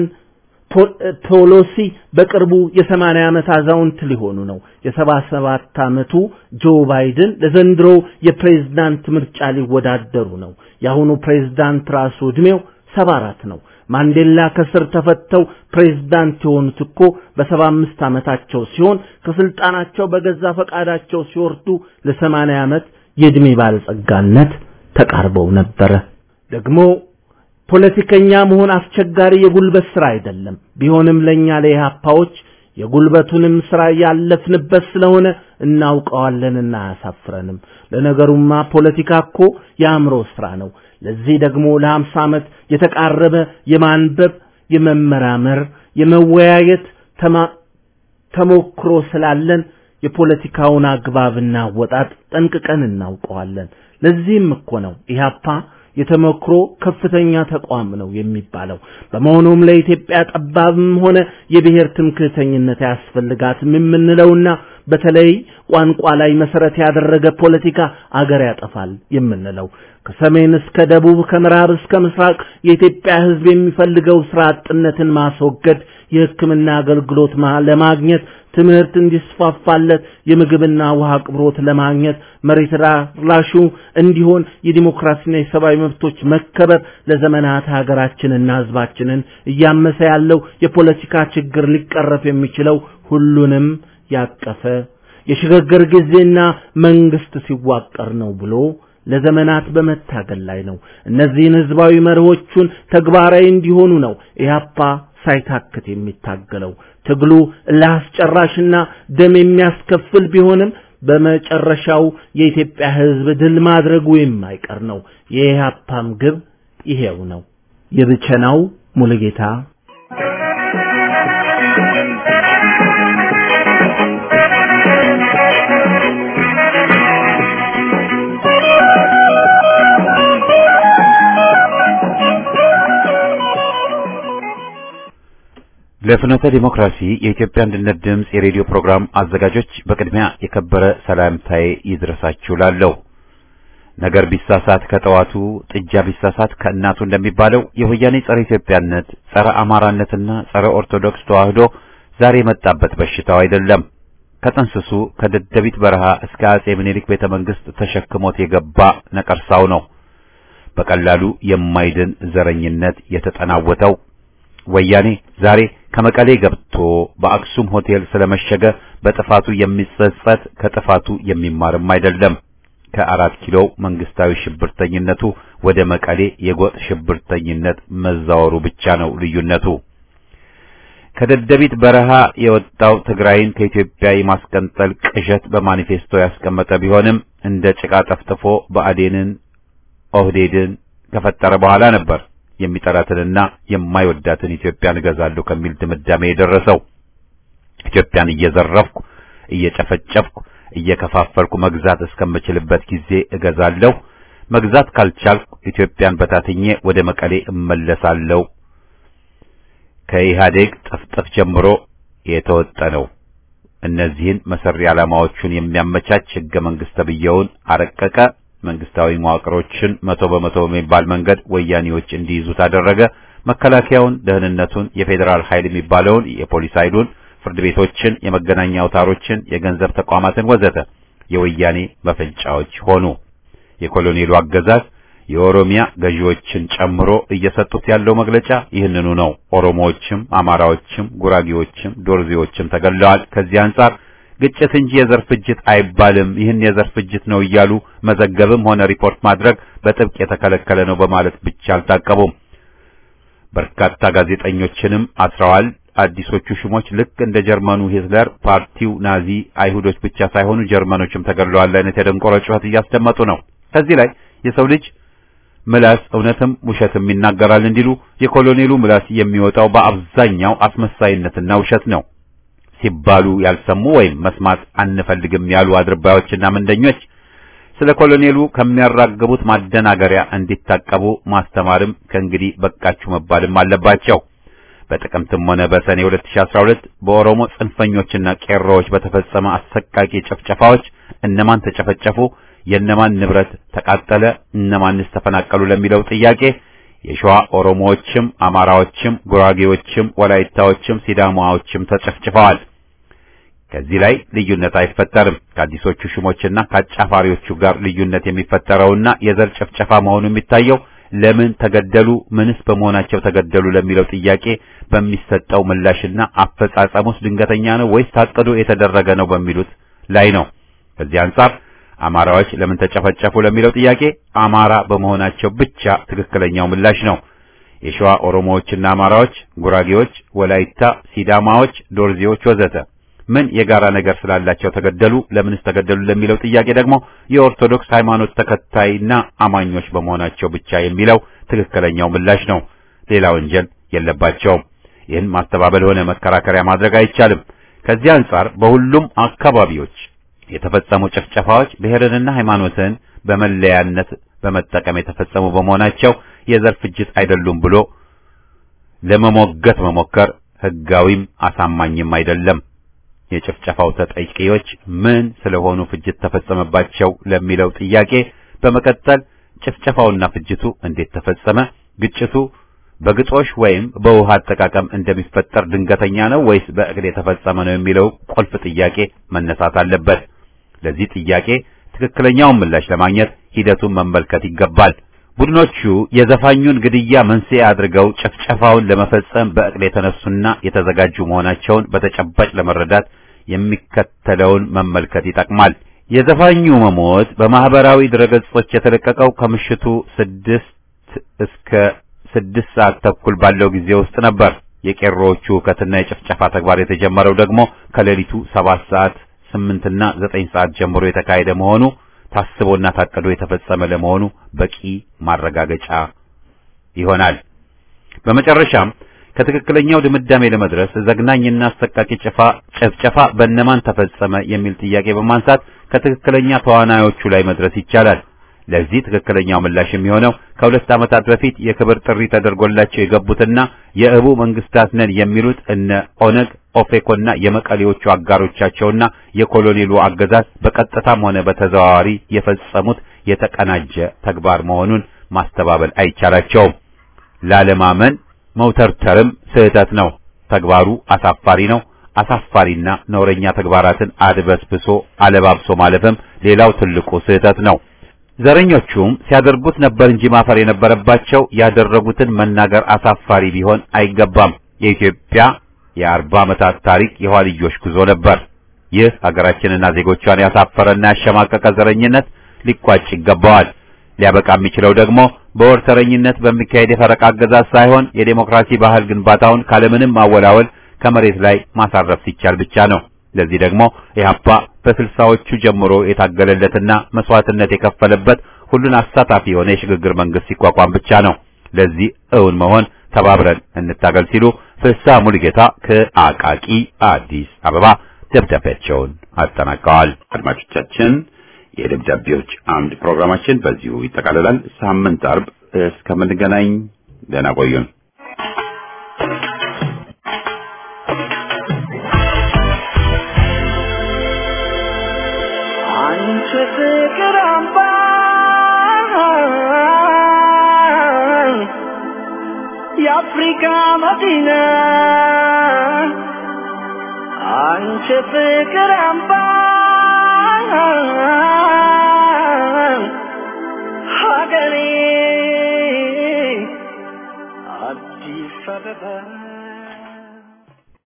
ፖሎሲ በቅርቡ የሰማንያ ዓመት አዛውንት ሊሆኑ ነው። የሰባ ሰባት ዓመቱ ጆ ባይደን ለዘንድሮ የፕሬዝዳንት ምርጫ ሊወዳደሩ ነው። የአሁኑ ፕሬዝዳንት ራሱ ዕድሜው ሰባ አራት ነው። ማንዴላ ከስር ተፈተው ፕሬዝዳንት የሆኑት እኮ በሰባ አምስት ዓመታቸው ሲሆን ከስልጣናቸው በገዛ ፈቃዳቸው ሲወርዱ ለሰማንያ ዓመት የዕድሜ ባለጸጋነት ተቃርበው ነበረ። ደግሞ ፖለቲከኛ መሆን አስቸጋሪ የጉልበት ስራ አይደለም። ቢሆንም ለኛ ለኢህአፓዎች የጉልበቱንም ስራ ያለፍንበት ስለሆነ እናውቀዋለንና አያሳፍረንም። ለነገሩማ ፖለቲካ እኮ የአእምሮ ስራ ነው። ለዚህ ደግሞ ለሀምሳ ዓመት የተቃረበ የማንበብ፣ የመመራመር፣ የመወያየት ተሞክሮ ስላለን የፖለቲካውን አግባብና አወጣጥ ጠንቅቀን እናውቀዋለን። ለዚህም እኮ ነው ኢህአፓ የተመክሮ ከፍተኛ ተቋም ነው የሚባለው። በመሆኑም ለኢትዮጵያ ጠባብም ሆነ የብሔር ትምክህተኝነት አያስፈልጋትም የምንለውና በተለይ ቋንቋ ላይ መሰረት ያደረገ ፖለቲካ አገር ያጠፋል የምንለው ከሰሜን እስከ ደቡብ ከምዕራብ እስከ ምስራቅ የኢትዮጵያ ሕዝብ የሚፈልገው ስራ አጥነትን ማስወገድ፣ የሕክምና አገልግሎት ለማግኘት ትምህርት እንዲስፋፋለት የምግብና ውሃ አቅርቦት ለማግኘት መሬት ላሹ እንዲሆን የዲሞክራሲና የሰብአዊ መብቶች መከበር ለዘመናት ሀገራችንና ህዝባችንን እያመሰ ያለው የፖለቲካ ችግር ሊቀረፍ የሚችለው ሁሉንም ያቀፈ የሽግግር ጊዜና መንግስት ሲዋቀር ነው ብሎ ለዘመናት በመታገል ላይ ነው። እነዚህን ህዝባዊ መርሆቹን ተግባራዊ እንዲሆኑ ነው ኢህአፓ ሳይታክት የሚታገለው። ትግሉ ለአስጨራሽና ደም የሚያስከፍል ቢሆንም በመጨረሻው የኢትዮጵያ ህዝብ ድል ማድረጉ የማይቀር ነው። የኢህአፓም ግብ ይሄው ነው። የብቸናው ሙሉጌታ ለፍኖተ ዲሞክራሲ የኢትዮጵያ አንድነት ድምፅ የሬዲዮ ፕሮግራም አዘጋጆች በቅድሚያ የከበረ ሰላምታዬ ይድረሳችሁ ላለሁ። ነገር ቢሳሳት ከጠዋቱ ጥጃ ቢሳሳት ከእናቱ እንደሚባለው የወያኔ ጸረ ኢትዮጵያነት፣ ጸረ አማራነትና ጸረ ኦርቶዶክስ ተዋህዶ ዛሬ የመጣበት በሽታው አይደለም። ከጥንስሱ ከደደቢት በረሃ እስከ አጼ ምኒልክ ቤተ መንግስት ተሸክሞት የገባ ነቀርሳው ነው። በቀላሉ የማይድን ዘረኝነት የተጠናወተው ወያኔ ዛሬ ከመቀሌ ገብቶ በአክሱም ሆቴል ስለመሸገ በጥፋቱ የሚጸጸት ከጥፋቱ የሚማርም አይደለም። ከአራት ኪሎ መንግስታዊ ሽብርተኝነቱ ወደ መቀሌ የጎጥ ሽብርተኝነት መዛወሩ ብቻ ነው ልዩነቱ። ከደደቢት በረሃ የወጣው ትግራይን ከኢትዮጵያ የማስቀንጠል ቅዠት በማኒፌስቶ ያስቀመጠ ቢሆንም እንደ ጭቃ ጠፍጥፎ ብአዴንን፣ ኦህዴድን ከፈጠረ በኋላ ነበር የሚጠላትንና የማይወዳትን ኢትዮጵያን እገዛለሁ ከሚል ድምዳሜ የደረሰው። ኢትዮጵያን እየዘረፍኩ እየጨፈጨፍኩ እየከፋፈልኩ መግዛት እስከምችልበት ጊዜ እገዛለሁ፣ መግዛት ካልቻልኩ ኢትዮጵያን በታትኜ ወደ መቀሌ እመለሳለሁ። ከኢህአዴግ ጥፍጥፍ ጀምሮ የተወጠነው እነዚህን መሰሪ ዓላማዎቹን የሚያመቻች ህገ መንግስት ተብዬውን አረቀቀ። መንግስታዊ መዋቅሮችን መቶ በመቶ በሚባል መንገድ ወያኔዎች እንዲይዙ ታደረገ። መከላከያውን፣ ደህንነቱን፣ የፌዴራል ኃይል የሚባለውን የፖሊስ ኃይሉን፣ ፍርድ ቤቶችን፣ የመገናኛ አውታሮችን፣ የገንዘብ ተቋማትን ወዘተ የወያኔ መፈንጫዎች ሆኑ። የኮሎኔሉ አገዛዝ የኦሮሚያ ገዢዎችን ጨምሮ እየሰጡት ያለው መግለጫ ይህንኑ ነው። ኦሮሞዎችም፣ አማራዎችም፣ ጉራጌዎችም ዶርዜዎችም ተገለዋል። ከዚህ አንጻር ግጭት እንጂ የዘር ፍጅት አይባልም፣ ይህን የዘር ፍጅት ነው እያሉ መዘገብም ሆነ ሪፖርት ማድረግ በጥብቅ የተከለከለ ነው በማለት ብቻ አልታቀቡም። በርካታ ጋዜጠኞችንም አስረዋል። አዲሶቹ ሹሞች ልክ እንደ ጀርመኑ ሂትለር ፓርቲው ናዚ አይሁዶች ብቻ ሳይሆኑ ጀርመኖችም ተገድለዋል አይነት የደንቆሮ ጩኸት እያስደመጡ ነው። ከዚህ ላይ የሰው ልጅ ምላስ እውነትም ውሸትም ይናገራል እንዲሉ የኮሎኔሉ ምላስ የሚወጣው በአብዛኛው አስመሳይነትና ውሸት ነው ሲባሉ ያልሰሙ ወይም መስማት አንፈልግም ያሉ አድርባዮችና ምንደኞች ስለ ኮሎኔሉ ከሚያራግቡት ማደናገሪያ እንዲታቀቡ ማስተማርም ከእንግዲህ በቃችሁ መባልም አለባቸው። በጥቅምትም ሆነ በሰኔ 2012 በኦሮሞ ጽንፈኞችና ቄሮዎች በተፈጸመ አሰቃቂ ጭፍጨፋዎች እነማን ተጨፈጨፉ፣ የእነማን ንብረት ተቃጠለ፣ እነማንስ ተፈናቀሉ ለሚለው ጥያቄ የሸዋ ኦሮሞዎችም፣ አማራዎችም፣ ጉራጌዎችም፣ ወላይታዎችም፣ ሲዳማዎችም ተጨፍጭፈዋል። ከዚህ ላይ ልዩነት አይፈጠርም። ከአዲሶቹ ሹሞችና ከአጫፋሪዎቹ ጋር ልዩነት የሚፈጠረውና የዘር ጭፍጨፋ መሆኑ የሚታየው ለምን ተገደሉ፣ ምንስ በመሆናቸው ተገደሉ ለሚለው ጥያቄ በሚሰጠው ምላሽና አፈጻጸሙስ ድንገተኛ ነው ወይስ ታቅዶ የተደረገ ነው በሚሉት ላይ ነው። ከዚህ አንጻር አማራዎች ለምን ተጨፈጨፉ ለሚለው ጥያቄ አማራ በመሆናቸው ብቻ ትክክለኛው ምላሽ ነው። የሸዋ ኦሮሞዎችና አማራዎች፣ ጉራጌዎች፣ ወላይታ፣ ሲዳማዎች፣ ዶርዜዎች ወዘተ ምን የጋራ ነገር ስላላቸው ተገደሉ፣ ለምንስ ተገደሉ ለሚለው ጥያቄ ደግሞ የኦርቶዶክስ ሃይማኖት ተከታይና አማኞች በመሆናቸው ብቻ የሚለው ትክክለኛው ምላሽ ነው። ሌላ ወንጀል የለባቸውም። ይህን ማስተባበል ሆነ መከራከሪያ ማድረግ አይቻልም። ከዚህ አንጻር በሁሉም አካባቢዎች የተፈጸሙ ጭፍጨፋዎች ብሔርንና ሃይማኖትን በመለያነት በመጠቀም የተፈጸሙ በመሆናቸው የዘር ፍጅት አይደሉም ብሎ ለመሞገት መሞከር ሕጋዊም አሳማኝም አይደለም። የጭፍጨፋው ተጠቂዎች ምን ስለሆኑ ፍጅት ተፈጸመባቸው ለሚለው ጥያቄ በመቀጠል ጭፍጨፋውና ፍጅቱ እንዴት ተፈጸመ፣ ግጭቱ በግጦሽ ወይም በውሃ አጠቃቀም እንደሚፈጠር ድንገተኛ ነው ወይስ በእቅድ የተፈጸመ ነው የሚለው ቁልፍ ጥያቄ መነሳት አለበት። ለዚህ ጥያቄ ትክክለኛውን ምላሽ ለማግኘት ሂደቱን መመልከት ይገባል። ቡድኖቹ የዘፋኙን ግድያ መንስኤ አድርገው ጭፍጨፋውን ለመፈጸም በእቅድ የተነሱና የተዘጋጁ መሆናቸውን በተጨባጭ ለመረዳት የሚከተለውን መመልከት ይጠቅማል። የዘፋኙ መሞት በማህበራዊ ድረገጾች የተለቀቀው ከምሽቱ ስድስት እስከ ስድስት ሰዓት ተኩል ባለው ጊዜ ውስጥ ነበር። የቄሮዎቹ ሁከትና የጭፍጨፋ ተግባር የተጀመረው ደግሞ ከሌሊቱ ሰባት ሰዓት ስምንትና ዘጠኝ ሰዓት ጀምሮ የተካሄደ መሆኑ ታስቦና ታቅዶ የተፈጸመ ለመሆኑ በቂ ማረጋገጫ ይሆናል። በመጨረሻም ከትክክለኛው ድምዳሜ ለመድረስ ዘግናኝና አሰቃቂ ጭፋ ጭፍጨፋ በእነማን ተፈጸመ የሚል ጥያቄ በማንሳት ከትክክለኛ ተዋናዮቹ ላይ መድረስ ይቻላል። ለዚህ ትክክለኛው ምላሽ የሚሆነው ከሁለት ዓመታት በፊት የክብር ጥሪ ተደርጎላቸው የገቡትና የእቡ መንግስታት ነን የሚሉት እነ ኦነግ ኦፌኮና የመቀሌዎቹ አጋሮቻቸውና የኮሎኔሉ አገዛዝ በቀጥታም ሆነ በተዘዋዋሪ የፈጸሙት የተቀናጀ ተግባር መሆኑን ማስተባበል አይቻላቸውም። ላለማመን መውተርተርም ስህተት ነው። ተግባሩ አሳፋሪ ነው። አሳፋሪና ነውረኛ ተግባራትን አድበስብሶ አለባብሶ ማለፍም ሌላው ትልቁ ስህተት ነው። ዘረኞቹም ሲያደርጉት ነበር እንጂ ማፈር የነበረባቸው ያደረጉትን መናገር አሳፋሪ ሊሆን አይገባም። የኢትዮጵያ የአርባ ዓመታት ታሪክ የኋልዮሽ ጉዞ ነበር። ይህ ሀገራችንና ዜጎቿን ያሳፈረና ያሸማቀቀ ዘረኝነት ሊቋጭ ይገባዋል። ሊያበቃ የሚችለው ደግሞ በወርተረኝነት በሚካሄድ የፈረቃ አገዛዝ ሳይሆን የዴሞክራሲ ባህል ግንባታውን ካለምንም ማወላወል ከመሬት ላይ ማሳረፍ ሲቻል ብቻ ነው። ለዚህ ደግሞ ኢህአፓ በስልሳዎቹ ጀምሮ የታገለለትና መስዋዕትነት የከፈለበት ሁሉን አሳታፊ የሆነ የሽግግር መንግስት ሲቋቋም ብቻ ነው። ለዚህ እውን መሆን ተባብረን እንታገል ሲሉ ፍስሐ ሙሉጌታ ከአቃቂ አዲስ አበባ ደብዳቤያቸውን አጠናቀዋል። አድማጮቻችን የደብዳቤዎች አምድ ፕሮግራማችን በዚሁ ይጠቃልላል። ሳምንት አርብ እስከምንገናኝ ደህና ቆዩን። አንቺ ፍቅር አምባ የአፍሪካ መዲና አንቺ ፍቅር አምባ ሀገሬ አዲስ አበባ